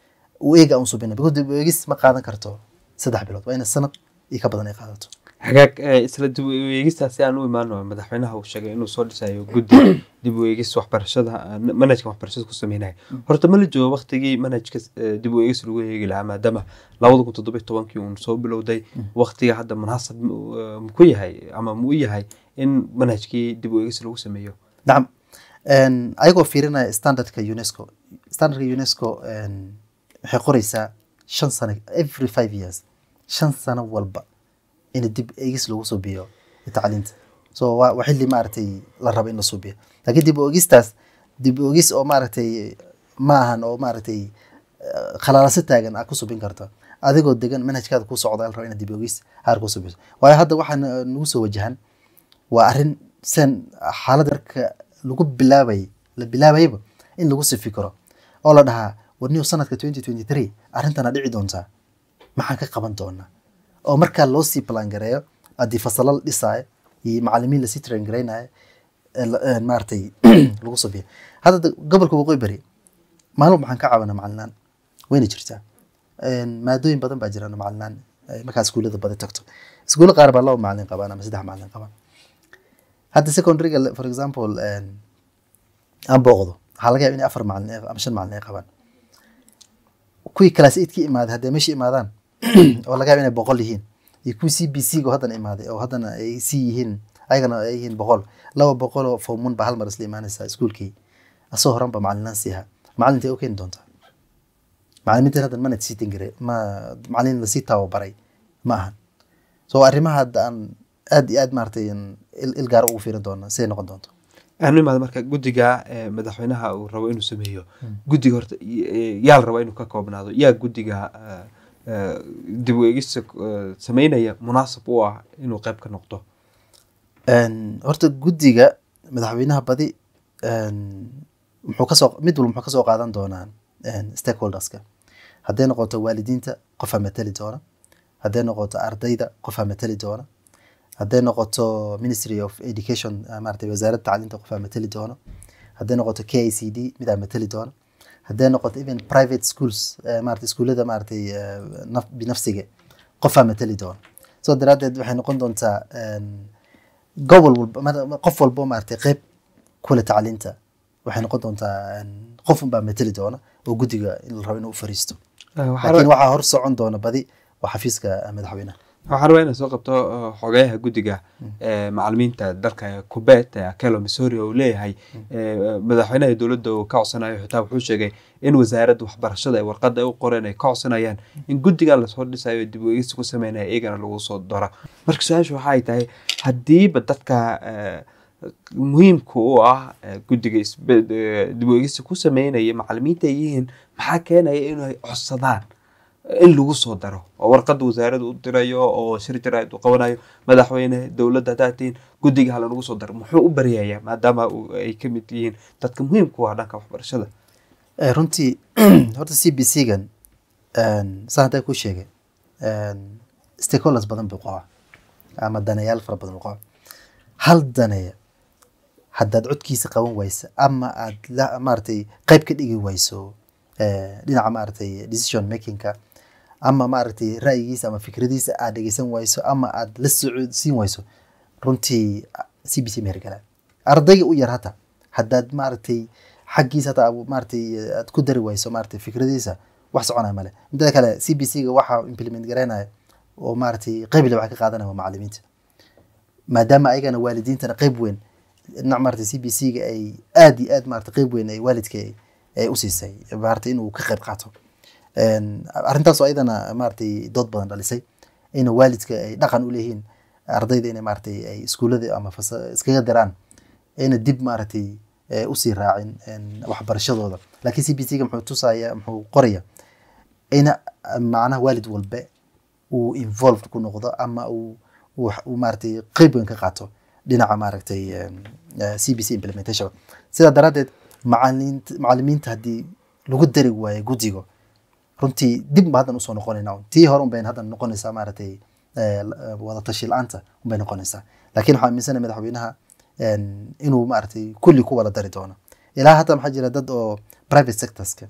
u eega aan subina because dib u eegis ma qaadan karto saddex bilood waa ina sanad iyo ka badan ay qaadato hagaag eh, isla dib u eegistaas si aan u imaano madaxweynaha uu sheegay inuu soo dhisayo guddi dib u eegis waxbarashada eh, manhajka waxbarashada ku sameynaya horta ma la joogo waqtigii manhajka eh, dib u eegis lagu eegi lahaa maadaama labada kun toddoba iyo tobankii uun soo bilowday waqtiga hadda munaasab mu- eh, mu ku yahay ama mu u yahay in manhajkii dib u eegis lagu sameeyo nacam Een, ayagoo fiirinaya standardka unesco standardka unesco een, waxay qoreysaa shan sano every five years shan sano walba in dib eegis lagu subiyo tacliinta so waa waa xilli maaragtay la rabo in la subiyo laakiin dib u eegistaas dib u eegis oo maaragtay ma ahan oo maaragtay eh, khalaalaso taagan aad ku subin karto adigoo degan manhajkaada ku socda la rabo inaad dib u eegis haar ku subiso waayo hadda waxaa na- nagu soo wajahan waa arrin sen xaaladda marka lagu bilaabay la bilaabayba in lagu sifi karo oo la dhahaa warniyo sanadka twenty twenty three arrintana dhici doontaa maxaan ka qaban doonaa oo markaa loo sii plan gareeyo haddii fasalo la dhisaayo iyo macalimiin lasii train gareynayo ee la- ee maaragtay lagu sabiyo hadda de- gobolka waqooyi bari maalin waxaan ka caawinaa macalinaan wayna jirtaa Een, maadooyin badan baa jiraan oo macalinaan ay markaa iskuullada badan tagto iskuulo qaar baa laba macalin qabaan ama saddex macalin qabaan hadda secondaryga le- for example een, aan booqdo waxaa laga yaaba inay afar macalin ay- ama shan macalin ay qabaan kuwii class eight ka imaaday hadday meesha imaadaan oo laga yaaba inay boqol yihiin iyo kuwii c b c go haddana imaaday oo haddana ay c yihiin ayagana ay yihiin boqol laba boqol oo formun ba hal mar isla imaanaysaa iskuulkii asoo horan ba macalinaan siiha macalintay u keeni doontaa macalimiintan hadda mana sii tengere ma macalin lasii tababaray ma ahan so arrimaha hadda aan aad iyo aad maaragtay in il il gaar ugu fiirin doona siday noqon doonto aanu imaado marka guddiga eh, madaxweynaha uu rabo inuu sameeyo guddiga horta y- eh, yaa la rabaa inuu ka koobnaado yaa guddiga eh, eh, dib u eegista eh, sameynaya munaasab u ah inuu qayb ka noqdo Een, horta guddiga madaxweynaha badi een, muxuu kasoo mid walba muxuu kasoo qaadan doonaa een, stakeholderska hadday noqoto waalidiinta qofaa matali doona hadday noqoto ardayda qofaa matali doona hadday noqoto ministry of education ah, maaragtay wasaaradda tacliinta qofaa matali doona hadday noqoto k i c d midaa matali doona hadday noqoto even private schools eh, maaragtay iskuullada maaragtay eh, naf- binafsiga qofaa matali doona so daraaddeed waxay noqon doontaa een, gobol walba ma- qof walbo maaragtay qeyb kule tacliinta waxay noqon doontaa een, qof unbaa matali doona oo guddiga in la rabo inuu u fariisto Eh, waxaa laakiin raba- waxaa hor socon doona badi waa xafiiska eh, madaxweynaha waxaan rabaa inaan soo qabto eh, xogeyaha guddiga eh, macalimiinta dalka kubeet ee akelo missouri oo uu leeyahay eh, madaxweynaha dowladda uu ka codsanayo xitaa wuxuu sheegay in wasaaradda waxbarashada ay warqadda ay u qoreen ay ka codsanayaan in guddiga lasoo dhisayo dib u eegis ku sameynaya iyagana lagu soo daro marka su-aashu waxay tahay haddiiba dadka eh, muhiimka u ah eh, guddiga isbe- eh, dib u eegista ku sameynaya macalimiinta ay yihiin maxaa keenaya inay codsadaan in lagu soo daro oo warqadda wasaaradda u dirayo oo shir jaraa'id u qabanayo madaxweyne dowladda haddaa tihiin guddiga hala lagu soo daro muxuu u baryayaa maadaama uu- ay ka mid yihiin dadka muhiimka u ah dhanka waxbarashada Eh, runtii horta c b c gan saan haddaa ku sheegay een, stakeholders badan buu qabaa ama daneyaal fara badan buu qabaa hal daneya haddaad codkiisa qaban wayso ama aad la maaragtay qayb ka dhigi wayso eh, dhinaca maaragtay decision makingka ama maaragtay ra'yigiisa ama fikradiisa aad dhegeysan wayso ama aad la socodsiin wayso runtii c b c ma hergalaa ardayga u yar hata haddaad maaragtay xaggiisa hata aad maaragtay eh, aad ku dari wayso maaragtay fikradiisa wax soconaya male midda kale c b c ga waxaa implement garaynaya oo maaragtay qayb le waxay ka qaadanaya waa macalimiinta maadaama ayagana waalidiintana qayb weyn dhinac maaragtay c b c ga ay aad iyo aad maaragtay qayb weyn ay waalidka ay- ay u siisay maaragtay inuu ka qayb qaato Een, arrintaas oo ayadana maaragtay dood badan dhalisay in waalidka ay dhaqan u leeyihiin ardayda inay maaragtay ay iskuullada ama fasa- iskaga diraan ayna dib maaragtay eh, usii raacin een, waxbarashadooda laakiin c b c ga muxuu tusaya muxuu qoraya in macnaha waalid walbe uu involved ku noqdo ama uu uu uu maaragtay qeyb weyn ka qaato dhinaca maaragtay een, eh, c b c implementation sidaa daraaddeed macalimiinta macalimiinta haddii lagu dari waayo guddiga runtii dib ba haddan usoo noqonayna un. tii hore unbayn haddan noqonaysaa maaragtay eh, la- wada tashi la-aanta unbay noqonaysaa laakiin waxaa aaminsanaya madaxweynaha een, inuu maaragtay kulli ku wada dari doono ilaa hadda maxaa jira dad oo private sectorska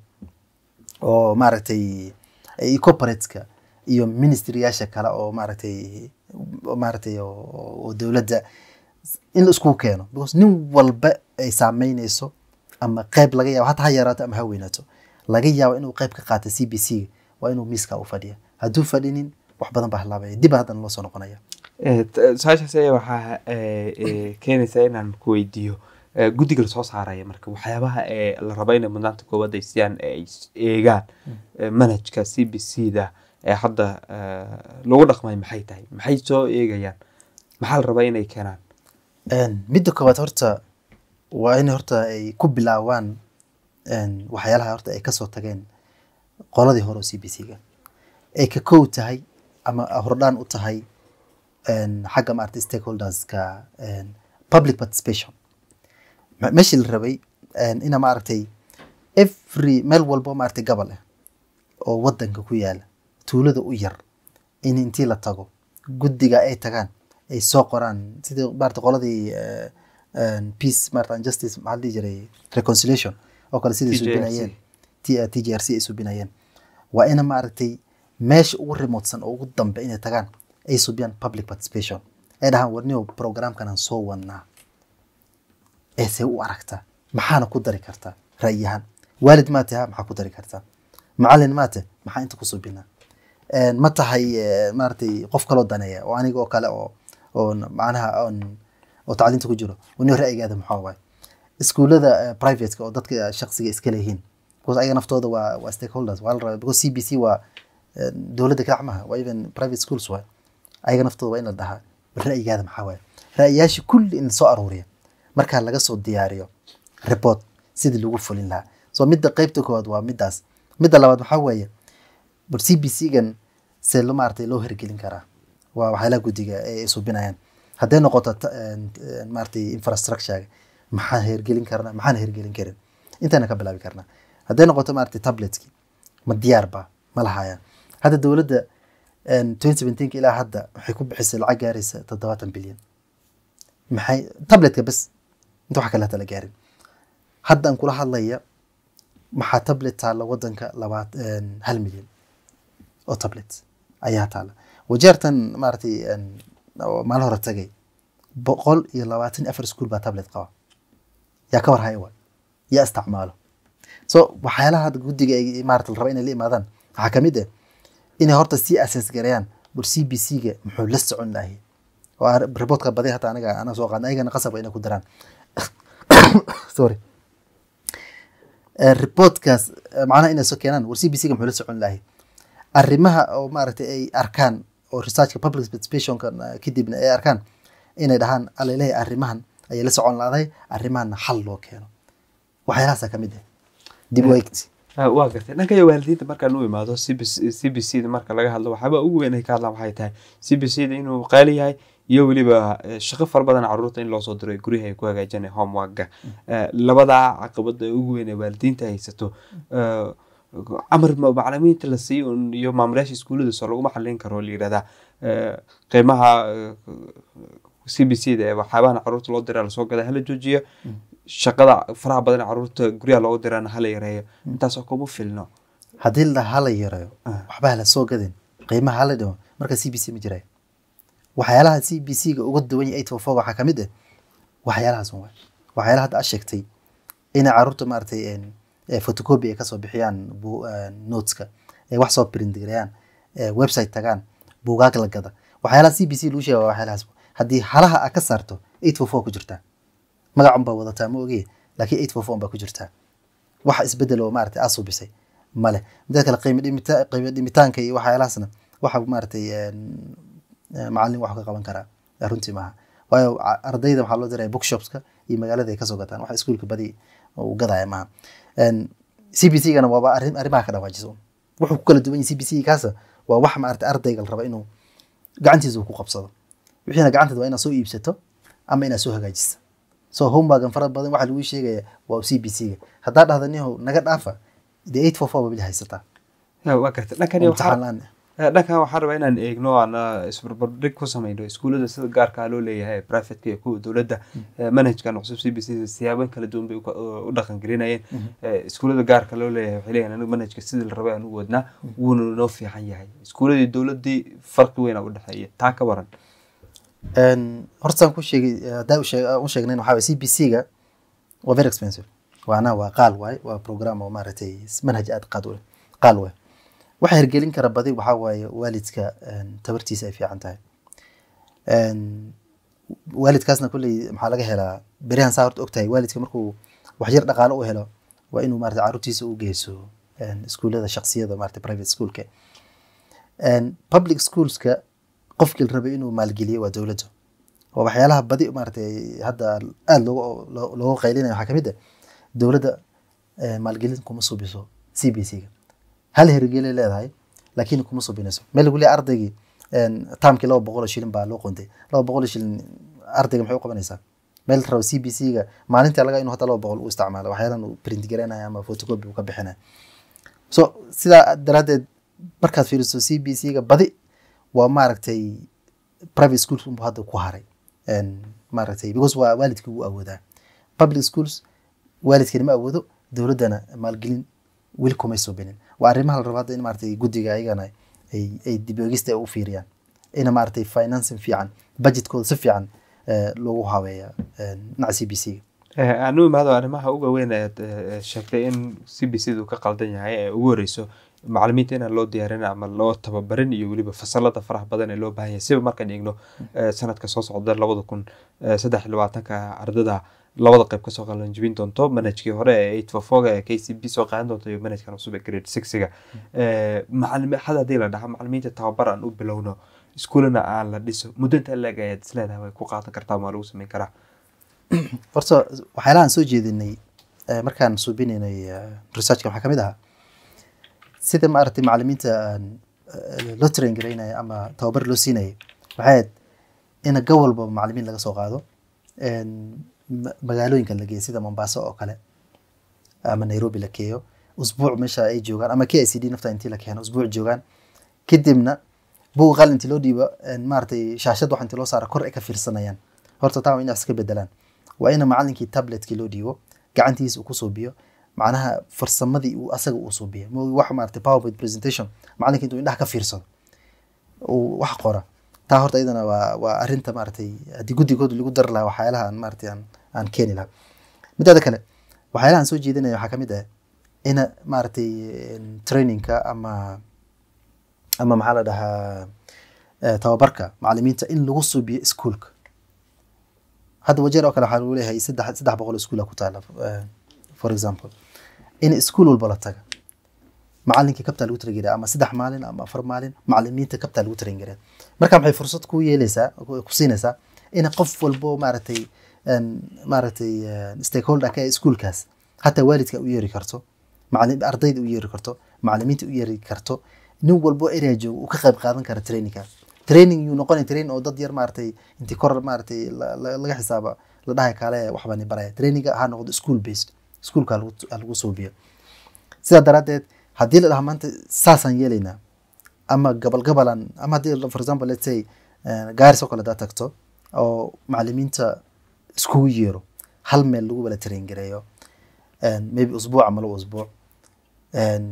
oo maaragtay iyo corporateska iyo ministryyaasha kale oo maaragtay oo maaragtay oo oo dowladda in la iskugu keeno because nin walba ay saameynayso ama qayb laga yaabo hata ha yaraato ama ha weynaato laga yaabo inuu qayb ka qaato c b c waa inuu miiska u fadhiya hadduu fadhinin wax badan baa halaabaya dib haddana loo soo noqonaya Eh, t- su-aashaas ayaa waxaa eh, eh, keenaysaa inaan ku weydiiyo eh, guddiga lasoo saaraya marka waxyaabaha ee la rabo inay mudnaanta koowaad ay siiyaan ee ay s- eegaan eh, manhajka c b c da ee hadda eh, lagu dhaqmay maxay tahay maxay soo eegayaan maxaa la rabaa inay keenaan Een, midda koowaad horta waa in horta ay ku bilaawaan een, waxyaalaha horta ay kasoo tageen qoladii hore oo c b c ga ay ka kow tahay ama hordhaan u tahay een, xagga maaragtay stakeholderska een, public participation Me- meeshii la rabay een, ina maaragtay every meel walbo maaragtay gobol ah oo wadanka ku yaala tuulada u yar in intii la tago guddiga ay tagaan ay soo qoraan sidii maarata qoladii eh, een, peace maarata and justice maxaa la dhihi jiray reconciliation oo kale sidai TJRC. subinayeen T- t j r c ay subinayeen waa ina maaragtay meesha ugu remotesan oo ugu dambe inay tagaan ay subiyaan public participation ay dhahaan warniyo programkan aan soo wadnaa ee see u aragtaa maxaana ku dari kartaa ra'yi ahaan waalid maa taha maxaa ku dari kartaa macalin maa tahay maxaa inta ku subinaa Een, ma tahay eh, maaragtay qof kaloo daneeya oo aniga oo kale oo oo macnaha oon oo tacliinta ku jiro wani ra'yigaada maxaa waaye iskuullada eh, privateka oo dadka shaqsiga iska leeyihiin because ayaga naftooda waa waa stakeholders waa la rabaa because c b c waa eh, dowladda kalac maha waa even private schools waay ayaga naftooda waa in la dhahaa bal ra'yigaada maxaa waaye ra'yiyaasha kulli in lasoo aruuriya markaa laga soo diyaariyo report sidii lagu fulin lahaa so midda qeybta koowaad waa middaas midda labaad waxaa weeye bal c b c gan see lo maaragtay loo hirgelin karaa waa waxyaalaha guddiga ay subinayaan hadday noqoto ta- een- een maaragtay infrastructure maxaan hirgelin karnaa maxaan hirgelin karin intayna ka bilaabi karnaa hadday noqoto maaragtay tabletki ma diyaar ba ma lahayaan hadda dowladda twenty seventeenka ilaa hadda waxay ku bixisay lacag gaaraysa toddobaatan bilyan maxay tabletka bas inta wax kale hata la gaarin hadda aan kula hadlaya maxaa tablet taalla wadanka labaat een, hal milyan oo tablet ayaa taalla wajeertan maaragtay een, oo maalin hore tagay boqol iyo labaatan iyo afar iskuul baa tablet qaba yaa ka war haya waay yaa isticmaalo so waxyaalaha hadda guddiga ay maarata la raba inay la imaadaan waxaa ka mid ah inay horta sii assess gareeyaan bal c b c ga muxuu la socon lahay oo aan reportka badi hata aniga anaa soo qaadna ayagana qasab waa inay ku daraan sorry Eh, reportkaas eh, macnaha inay soo keenaan war c b c ga muxuu la socon lahay arrimaha oo maaragtay ay arkaan oo researchka public participationka eh, kadibna ay arkaan inay dhahaan alalehay arrimahan ayay la socon laadahay arrimahanna xal loo keeno waxyaalahaasa ka mid ah dib u eegti Ah, waa gartay dhanka iyo waalidiinta markaan u imaado c b c b c da marka laga hadlo waxyaaba ugu weyn ay ka hadlaan waxay tahay c b c da inuu qaali yahay iyo weliba eh, shaqo fara badan caruurta in loosoo diro guryaha ay ku hagaajinay homeworka Eh, labadaa caqabada ugu weyn ee waalidiinta haysato eh, amar ma- macalimiinta la siiyo un- iyo maamulayaasha iskuullada soo laguma xalin karo la yirahdaa eh, qiimaha c b c da ee waxyaabahan caruurta loo diraa lasoo gada hala joojiyo shaqada faraha badan ee caruurta guryaha loogu diraana hala yareeyo intaasoo kuma filno haddii la hala yareeyo Ah. waxba hala soo gadin qiimaha hala dhimo marka c b c ma jirayo waxyaalaha c b c ga uga duwan yahay eight four four waxaa ka mid ah waxyaalahaas un waay waxyaalaha hadda aad sheegtay inay caruurta maaragtay een, ee photocopy ay kasoo bixiyaan bu- een, noteska ay wax soo print gareeyaan ee website tagaan buugaag la gada waxyaalaha c b c lagu sheega waa waxyaalahaas haddii halaha aad ka saarto eight four four ku jirtaa magacun baa wadataa ma ogi laakiin eight four four baa ku jirtaa wax isbedel oo maaragtay aad subisay male midda kale qiimo dhimita qiimo dhimitaanka iyo waxyaalahaasna waxa maaragtay een, een, macallin wax ka qaban karaa Eh, runtii maaha waayo ca- ardayda waxaa loo diraya bookshopska iyo magaalada ay kasoo gataan waxa iskuulka badi uu gadaya maaha Een, c b c gana waaba arrin arrimaha ka dhawaajiso wuxuu ku kala duwan yahay c b c kaasa waa wax maaragtay ardayga la raba inuu gacantiisa uu ku qabsado wixiina gacanteeda waa inaad soo iibsato ama inaad soo hagaajisa so homeworkan fara badan waxaa lagu sheegaya waa c b c ga haddaa dhahda nihow naga dhaafa dee eight four four ba bili haysataa Ya, waa gartay dhankan oo waxaa imtixaan la-aan ah. Eh, dhankan waxaan rabaa inaan eegno aan ah, isbarbardhig ku sameyno iskuullada sida gaarka ah loo leeyahay privateka iyo kuwa dowladda eh, manhajkan cusub c b c siyaabo kala duwan bay u ka- u dhaqan gelinayeen Eh, iskuullada gaarka loo leeyahay waxay leeyahay anigu manhajka sidii la rabay aan u wadnaa wuuna noo fiican yahay iskuulladii dowladdii farqi weyn aa u dhexeeya taa ka waran Een, horta saan ku sheegay eh, haddaa u sheeg- u sheegnayn waxaa waye c b c ga waa very expensive waana waa qaal waaye waa program oo maaragtay manhaj aad qaad u leh qaal waaye waxa hirgelin kara badi waxaa waaye waalidka een, tabartiisa ay fiican tahay Een, waalidkaasna kolley maxaa laga helaa beryahan saa horta ogtahay waalidka markuu wax yar dhaqaale u helo waa inuu maarata caruurtiisa u geyso een, iskuullada shaksiyada maarata private schoolka Een, public schoolska qofkii la rabay inuu maalgeliyo waa dowladda oo waxyaalaha badi maaragtay hadda aada loogu loo- loogu qaylinayo waxaa kamid ah dowladda eh, maalgelin kuma subiso c b c ga hal hirgelay leedahay laakiin kuma subinayso meel lagu leeyahay ardaygii een, taamkii laba boqol oo shilin baa loo qontay laba boqol oo shilin ardayga maxay u qabanaysaa meel la rabo c b c ga maalinta laga inuu hadda laba boqol u isticmaalo waxyaalan uu print garanayo ama photocopy uu ka bixinayo so sidaa daraaddeed markaad fiiriso c b c ga badi waa maaragtay private schools unbu hadda ku haray Een, maaragtay because waa waalidkii wuu awoodaa public schools waalidkeena ma awoodo dowladdana maalgelin weli kumay subinin waa arrimaha la rabo hadda in maaragtay guddiga ayagana ay ay dib eegista ay u fiiriyaan ina maaragtay financing fiican budgetkooda si fiican eh, loogu habeeya een, dhinaca c b c ga aan u imaado arrimaha uga weyn eed eh, sheegtay in c b c du ka qaldan yahay ee ugu horeyso macalimiinta inaan loo diyaarin ama loo tababarin iyo weliba fasalada faraha badan ee loo baahan yahay siba markaan eegno eh, sanadka soo socda labada kun eh, saddex iyo labaatanka ardada labada qayb kasoo qalanjibin doonto manhajkii hore ee eight four four ee k c b soo qaadan doonto iyo manhajkan cusub ee grade sixiga macalimi had haddii la dhaha macalimiinta tababar aan u bilowno iskuulana aan la dhiso muddo intaa leeg ayaad isleedahay way ku qaadan kartaa ma lagu sameyn karaa horta waxyaalahan soo jeedinay eh, markaan suubinaynay eh, researchka waxaa kamid ahaa sida maaragtay macalimiinta aan eh, loo train garaynaya ama tababar loo siinayay waxay ahayd in go walba macalimiin laga soo qaado en, ma- magaalooyinka la geeyo sida mombasa oo kale ama nairobi la keeyo usbuuc meesha ay joogaan ama k i c d nafta intii la keeno usbuuc joogaan kadibna buug qalin intii loo dhiibo en, maaragtay shaashad wax intii loo saara kor ay ka fiirsanayaan horta taa waa in iska bedelaan waa ina macalinkii tabletkii loo dhiibo gacantiisa uu ku suubiyo macnaha farsamadii uu asaga uu suubiyo ma wax maaragtay powerpoint presentation macalinka intuu indhaha ka fiirsado uu wax qora taa horta iyadana waa waa arrinta maaragtay haddii guddigooda lagu dari lahaa waxyaalaha aan maaragtay aan aan keeni lahaa midaada kale waxyaalaha aan soo jeedinaya waxaa kamid ah ina maaragtay en, trainingka ama ama maxaa la dhahaa eh, tababarka macalimiinta in lagu suubiyo iskuulka hadda wajeer oo kale waxaa lagu leeyahay saddex saddex boqol iskuula ku taala eh, for example in iskuul walba la taga macalinkii kabtaa lagu tarangareya ama saddex maalin ama afar maalin macalimiinta kabtaa lagu tarangareya marka maxay fursad ku yeeleysaa ku siinaysaa in qof walbo maaragtay en, maaragtay en, stakeholder ka ee iskuulkaas hataa waalidka u yeeri karto macalin ardayda u yeeri karto macalimiinta u yeeri karto nin walbo area jooga uu ka qayb qaadan kara trainingka training yuu noqonay training oo dad yar maaragtay intii kor maaragtay la- la- laga xisaaba la dhahay kaale waxbaa ni baraya traininga ha noqdo school based schoolka ha lagu- ha lagu suubiyo sidaa daraaddeed haddii la dhaha maanta saasaan yeelaynaa ama gabal gabalan ama haddii la- for example let's say eh, gaaris oo kale hadaa tagto oo macalimiinta iskugu yeero hal meel lagu wala train gareeyo en, maybe usbuuc ama laba usbuuc en,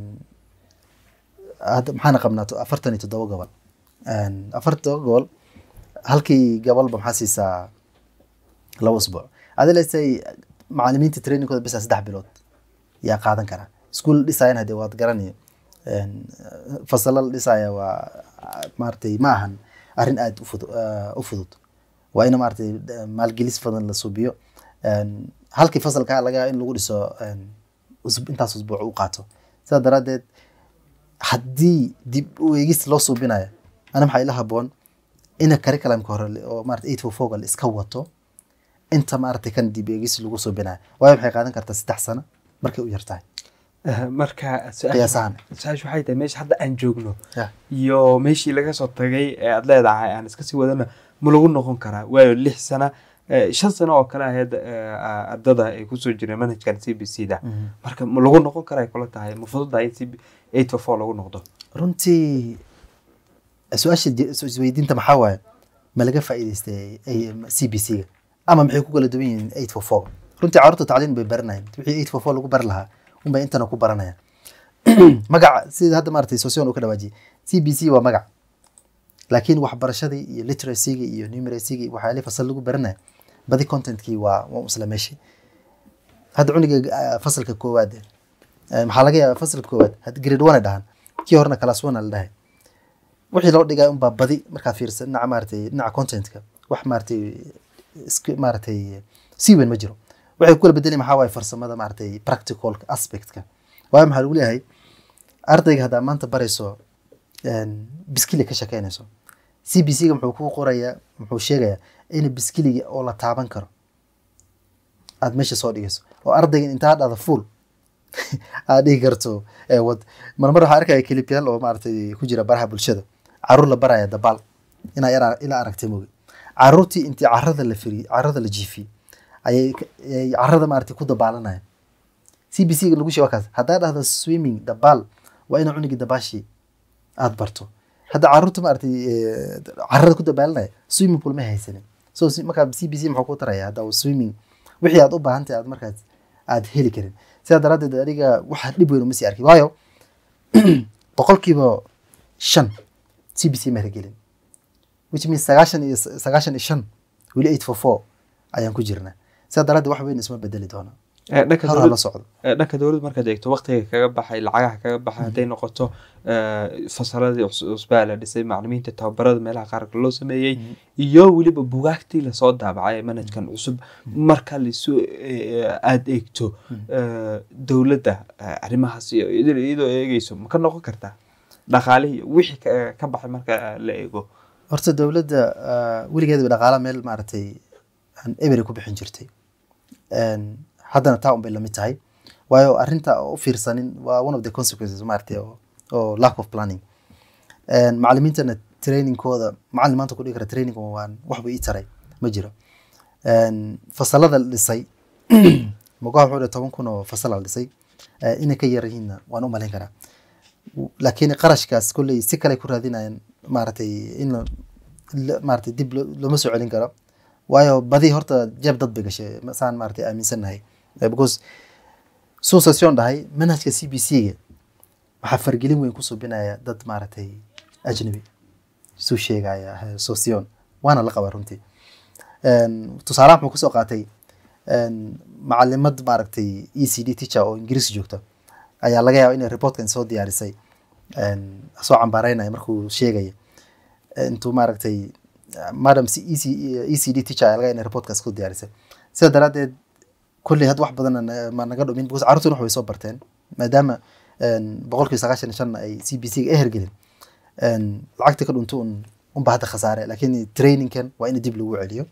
hadda maxaana qabnaa to- afartan iyo toddoba gobol En, afartan toddoba gobol halkii gobolba maxaa siisaa laba usbuuc adi let's say macalimiinta trainingkooda bisa saddex bilood yaa qaadan karaa iskuul dhisayan hadee waad garanayo En, fasalo la dhisaya waa maaragtay ma ahan arrin aada u fudu- eh, u fudud waa in maaragtay eh, maalgelis badan la subiyo En, halkii fasalka laga in lagu dhiso en, usbu- intaas usbuuc u qaato sidaa daraaddeed haddii dib u eegis loo suubinayo ana maxaa ila haboon ina curriculumka hore le- oo maarata eight four four la iska wato inta maaragtay kan dib eegis lagu suubinayo waayo waxay qaadan kartaa saddex sano markay u yartahay Eh, marka Qiyaas ahaan. su-aashu waxay tahay meesha hadda aan joogno Yeah. iyo meeshii laga soo tagay ee aad leedahay aan iska sii wadana ma lagu noqon karaa waayo lix sana eh, shan sano oo kale ahayd eh, ardada ay kusoo jireen manhajkan c b c da marka ma lagu noqon karaa ay kula tahay ma fududahay in c b eight four four lagu noqdo runtii su-aasha je- is- isweydiinta maxaa waaye ma laga faa'iidaystay c b c ga ama maxay ku kala duwan yihiin eight four four runtii carruurta tacliin bay baranayaan wixii eight four four lagu bari lahaa unbay intana ku baranayaan magaca sida hadda maaragtay sosion uu ka dhawaajiyay c b c waa magac laakiin waxbarashadii iyo literacyga iyo numeracyga iyo waxyaalihi fasal lagu baranaya badi contentkii waa waa isla meeshii hadda cuniga ah, fasalka koowaad eh, maxaa laga yaabaa fasalka koowaad had grade one ay dhahan kii horena class one a la dhahay wixii loo dhigay unbaa badi markaad fiirsa dhinaca maaragtay dhinaca contentka wax maaragtay isku maaragtay si weyn ma jiro waxay ku kala bedeli maxaa waaye farsamada maaragtay practical aspectka waayo maxaa lagu leeyahay ardayga haddaa maanta barayso en, biskili ka shekeynayso c b c ga muxuu kuu qorayaa muxuu sheegayaa in biskiliga oo la taaban karo aad meesha soo dhigayso oo ardayga intaa dhada full aad dhigi karto ee wad marmar waxaa arkaya kilibyaal oo maaragtay ku jira baraha bulshada caruur la baraya dabaal inaa yara ilaa aragtay moge caruurtii intii carada la firi carada la jiifiyey ayay ka- ayay carada maaragtay ku dabaalanaya c b c ga lagu sheego kaas haddaa dhahdo swimming dabaal waa ina cunigii dabaashii aad barto hadda caruurta maaragtay eh, carada ku dabaalanaya swimming pool ma haysanin so si- markaa c b c muxuu ku taraya hadda uu swimming wixii aad u baahantahay aad markaas aad heli karin sidaa daraaddeed aniga waxa dhib weyn uma sii arkin waayo boqolkiiba shan c b c ma gelin which means sagaashan iyo sagaashan iyo shan weli eight four four ayaan ku jirnaa sidaa daraaddeed wax weyn isma bedeli doona Eh, dhanka hor ha dowlad- la socdo Eh, dhanka dowladda markaad eegto waqtiga kaga baxay lacagaha kaga baxay hadday noqoto eh, fasaladii cus- cusbaa la dhisay macalimiinta tababarada meelaha qaarka loo sameeyey iyo weliba bugaagtii lasoo daabacay ee manhajkan cusub marka lisu aada eegto eh, dowladda eh, arrimahaas iyo iyadoo iyadoo eegeyso ma ka noqon kartaa dhaqaalihii iyo wixii ka- ka baxay marka la eego horta dowladda ah, weligeedaba dhaqaala meel maaragtay aan ebery ku bixin jirtay Een, haddana taa un bay lamid tahay waayo arrinta oo u fiirsanin waa one of the consequences maaragtay oo, oo lack of planning Een, macalimiintana trainingkooda macalin maanta ku dhigi kara training waan waxba ii taray ma jiro Een, fasalada la dhisay mogaha wuxuu dhihi toban kun oo fasal la dhisay Eh, inay ka yar yihiinna waan u malayn karaa laakiin qarashkaas kolley si kale ku raadinayaan maaragtay in la- la- maaragtay dib lo- looma soo celin karo waayo badi horta jeeb dad bay gashay saan maaragtay aaminsannahay Eh, because suusasyon dhahay manhajka c b c-ga waxaa fargelin weyn ku subinaya dad maaragtay ajnabi suu sheegaya eh, sosyon waana la qabaa runtii Een, tusaalaha muxuu kusoo qaatay een, macalimad maaragtay e c d teacher oo ingiriis joogta ayaa laga yaaba inay reportkan soo diyaarisay een, soo cambaareynaya markuu sheegaya intuu maaragtay madam c- EC e c d teacher ayaa laga yaaba inay reportkaas ku diyaarisay sida daraaddeed kolley had wax badan ma naga dhumin because carruurtuna wax way soo barteen maadaama een, boqolkiiba sagaashan iyo shan ay c b c ga hergelin een, lacagta ka dhunto un unba hadda khasaare laakiin trainingkan waa in dib lagu celiyo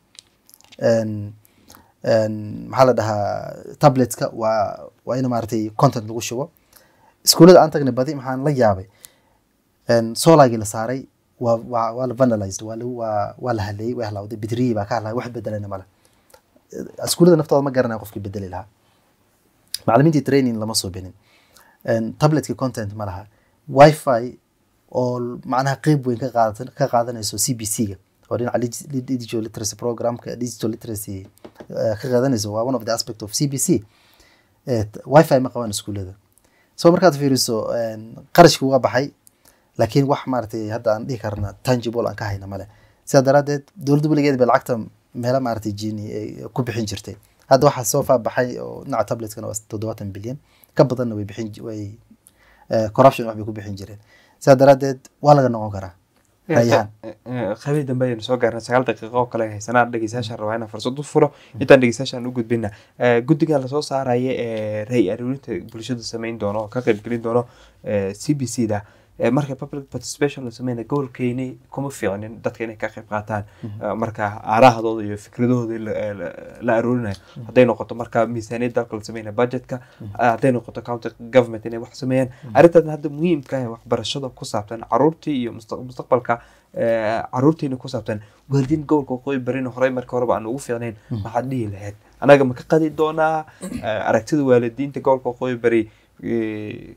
Een, een, maxaa la dhahaa tabletska waa waa in maaragtay content lagu shubo iskuullada aan tagnay badi maxaan la yaabay een, solagii la saaray waa waa waa la vandalized waa lagu waa waa la haleeyey waa halawday bitriyii baa ka hadlaya wax bedelana male iskuullada naftooda ma garanaya qofkii bedeli lahaa macalimiintii training lama soo benin Een, tabletka content ma laha wifi oo macnaha qeyb weyn ka qaadatan ka qaadanayso c b c ga oo dhinaca dig- digital literacy programka digital literacy eh, ka qaadanayso waa one of the aspect of c b c Eh, t- wifi ma qabaan iskuullada so markaad fiiriso een, qarashki waa baxay laakiin wax maaragtay hadda aan dhihi karna tangible aan ka hayna male sidaa daraaddeed dowladda weligeed bay lacagta meelo maaragtay jini ay ku bixin jirtay hadda waxaa soo faabaxay oo dhinaca tabletkana waa toddobaatan bilyan ka badanna way bixin ji- way eh, corruption wax bay ku bixin jireen sidaa daraaddeed waa laga noqon karaa rayahan qabii dambe ayaynu soo gaarnay sagaal daqiiqo oo kale haysanaa dhegeystayaashaan rabaa inaan fursad u furo intaan dhegeystayaashaan u gudbina Eh, guddigan lasoo saaraya ee ray aruurinta bulshada sameyn doono oo ka qaybgelin doono c b c da Eh, marka public participation la sameyna gobolkeeni kuma fiicnin dadka inay ka qayb qaataan Eh, marka aarahadooda iyo fikradahooda la- eh, la- la aruurinayo hadday noqoto marka miisaaniyad dalka la sameynaya budgetka eh, hadday noqoto county government inay wax sameeyaan arrintan hadda muhiimka ah ee waxbarashada ku saabsan caruurtii iyo musta- mustaqbalka eh, caruurtiina ku saabsan waalidiin gobolka waqooyi barina horey marka horeba aan ugu fiicnayn maxaad dhihi lahayd anaga ma ka qadi doonaa eh, aragtida waalidiinta gobolka waqooyi bari eh,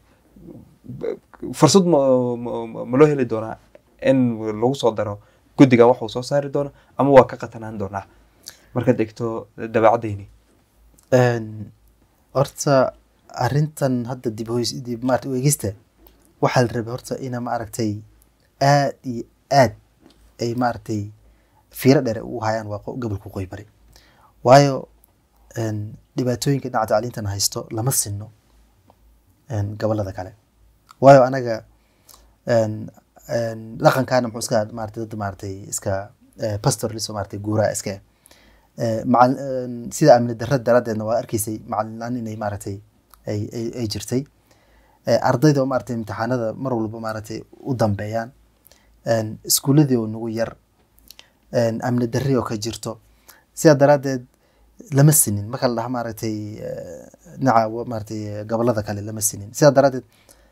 b- fursad ma ma- ma- ma loo heli doonaa in lagu soo daro guddigan wax uu soo saari doono ama waa ka qatanaan doonaa markaad egto dabeecadeyni Een, horta arrintan hadda dib hoys dib maarata u eegista waxaa la rabay horta ina maaragtay aad iyo aad ay maaragtay fiiro dheer u hayaan waa qo- gobolka waqooyi bari waayo een, dhibaatooyinka dhinaca tacliintan haysto lama sinno een, gobolada kale waayo anaga een, een, dhaqankaana muxuu iska maarata dad maaragtay iska eh, pastoralism maaragtay guuraa iska ah Eh, macal- een, sida amni darra daraaddeedna waa arkaysay macalin la-aan inay maaragtay ay ay- ay jirtay Eh, ardayda oo maaragtay imtixaanada mar walba maaragtay u dambeeyaan Een, iskuuladii oo nagu yar Een, amni darri oo ka jirto sidaa daraaddeed lama sinin marka la dhaha maaragtay eh, dhinaca wa- maaragtay gobolada kale lama sinin sidaa daraaddeed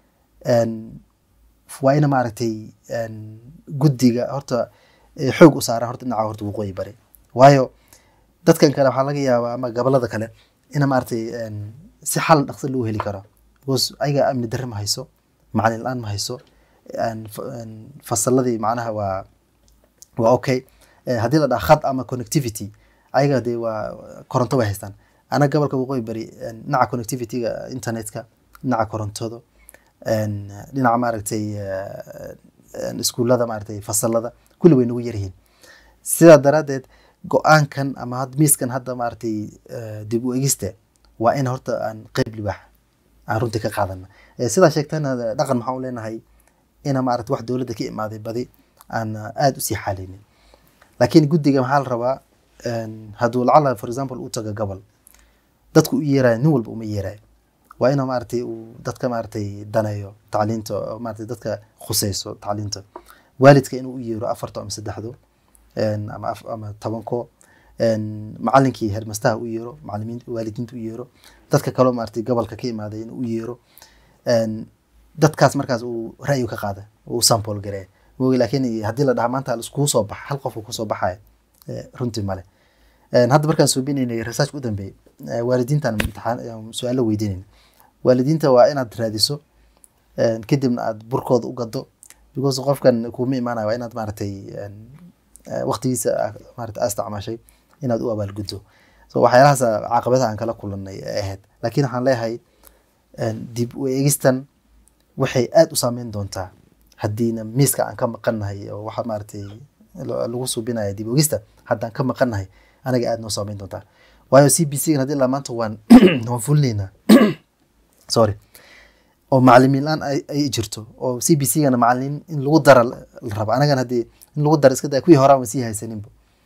een, waa ina maaragtay een, guddiga horta eh, xoog u saara horta dhinaca horta waqooyi bari waayo dadkan kale waxaa laga yaabaa ama gobolada kale ina maaragtay een, si xal dhaqso loo heli karo because ayaga amni darre ma hayso macalin la-aan ma hayso een, fa- een, fasaladii macnaha waa waa okay Eh, haddii la dhaha khad ama connectivity ayaga dee waa koronto way haystaan anaga gobolka waqooyi bari een, dhinaca connectivity-ga internetka dhinaca korontada een, dhinaca maaragtay eh, een, iskuulada maaragtay fasalada kulli way nagu yaryihiin sidaa daraaddeed go-aankan ama had miiskan hadda maaragtay eh, dib u egista waa in horta aan qeyb libaax aan runtii ka qaadana Eh, sidaa sheegtana dhaqan maxaan u leenahay ina maaragtay wax dowladda ka imaaday badi aan aada usii xaaleynin laakiin guddiga maxaa la rabaa een, hadduu lacala for example u tago gobol dadku u yeerayo nin walba uma yeerayo waa inuu maaragtay uu dadka maaragtay daneeyo tacliinta oo maaragtay dadka khuseyso tacliinta waalidka inuu u yeero afarto ama saddexdo een, ama af- ama tobanko een, macalinkii hermastaha u yeero macalimiin waalidiinta u yeero dadka kaloo maaragtay gobolka ka imaaday inuu u yeero een, dadkaas markaas uu ra'yi ka qaada uu sample gareeya moogi laakiin haddii la dhaha maanta laiskugu soo baxa hal qof uu kusoo baxaya eh, runtii male Een, hadda markaan suubinaynay research u dambeeyay eh, waalidiintaan imtixaan ayaan su-aalo weydiinayna waalidiinta waa inaad raadiso een, kadibna aad burkooda u gado because qofkan kuma imaanayo waa inaad maaragtay een, eh, waqtigiisa aa- maaragtay aa isticmaashay inaad u abaalguddo so waxyaalahaas caqabadaha aan kala kulanay ay ahayd laakiin waxaan leeyahay een, dib u eegistan waxay aada u saameyn doontaa haddiina miiska aan ka maqannahay oo waxa maaragtay lo- lagu subinaya dib u eegista haddaan ka maqannahay anaga aada noo saameyn doontaa waayo c b c gan haddii ilaa maanta waan waan fulinaynaa sorry oo macalimiin la-aan ay ay jirto oo c b c gana macalimiin in lagu dara la la rabo anagana haddii in lagu dara iska daa kuwii horaan waan sii haysaninba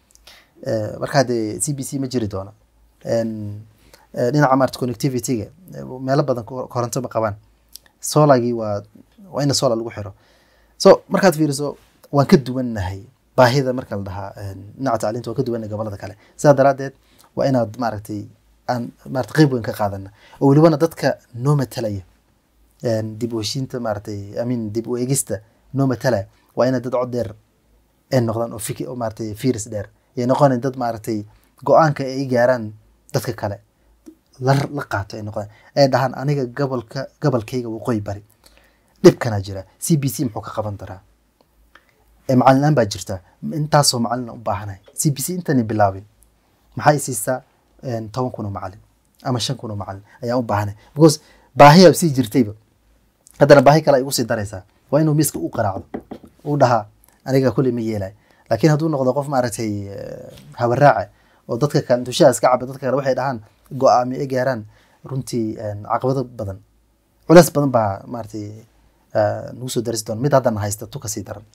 Eh, marka haddee c b c ma jiri doono En, eh, dhinaca maarata connectivity-ga eh, meelo badan ko- koronto ma qabaan solagii waa waa ina solar lagu xiro so markaad fiiriso waan ka duwannahay baahida marka la dhahaa en, dhinaca tacliinta waan ka duwannahay gobolada kale sidaa daraaddeed waa inaad maaragtay aan maarata qeyb weyn ka qaadana oo welibana dadka noo matalaya en, dib u heshiinta maaragtay amin dib u eegista noo matalaya waa inay dad cod dheer ay noqdaan oo fiki oo maaragtay fiiris dheer ay noqonayn dad maaragtay go-aanka ay gaaraan dadka kale la la qaato ay noqdaan ay dhahaan aniga gobolka gobolkayga waqooyi bari dhibkanaa jira c b c muxuu ka qaban daraa ee macalin la-aan baa jirta intaasoo macalin u baahanahay c b c intani bilaabin maxay siisaa een, toban kun oo macalin ama shan kun oo macalin ayaan u baahanay because baahiyaa sii jirtayba haddana baahi kale ay ugu sii daraysaa waa inuu miiska u qaraacdo uu dhahaa aniga kuley ma yeelay laakiin hadduu noqdo qof maaragtay eh, habaraaca oo dadka kale intuu iska caba dadka kale waxay dhahaan go-aami ay gaaraan runtii een, caqabado badan culeys badan baa maaragtay eh, nagu soo darisi doona mid haddana haysta tu kasii daran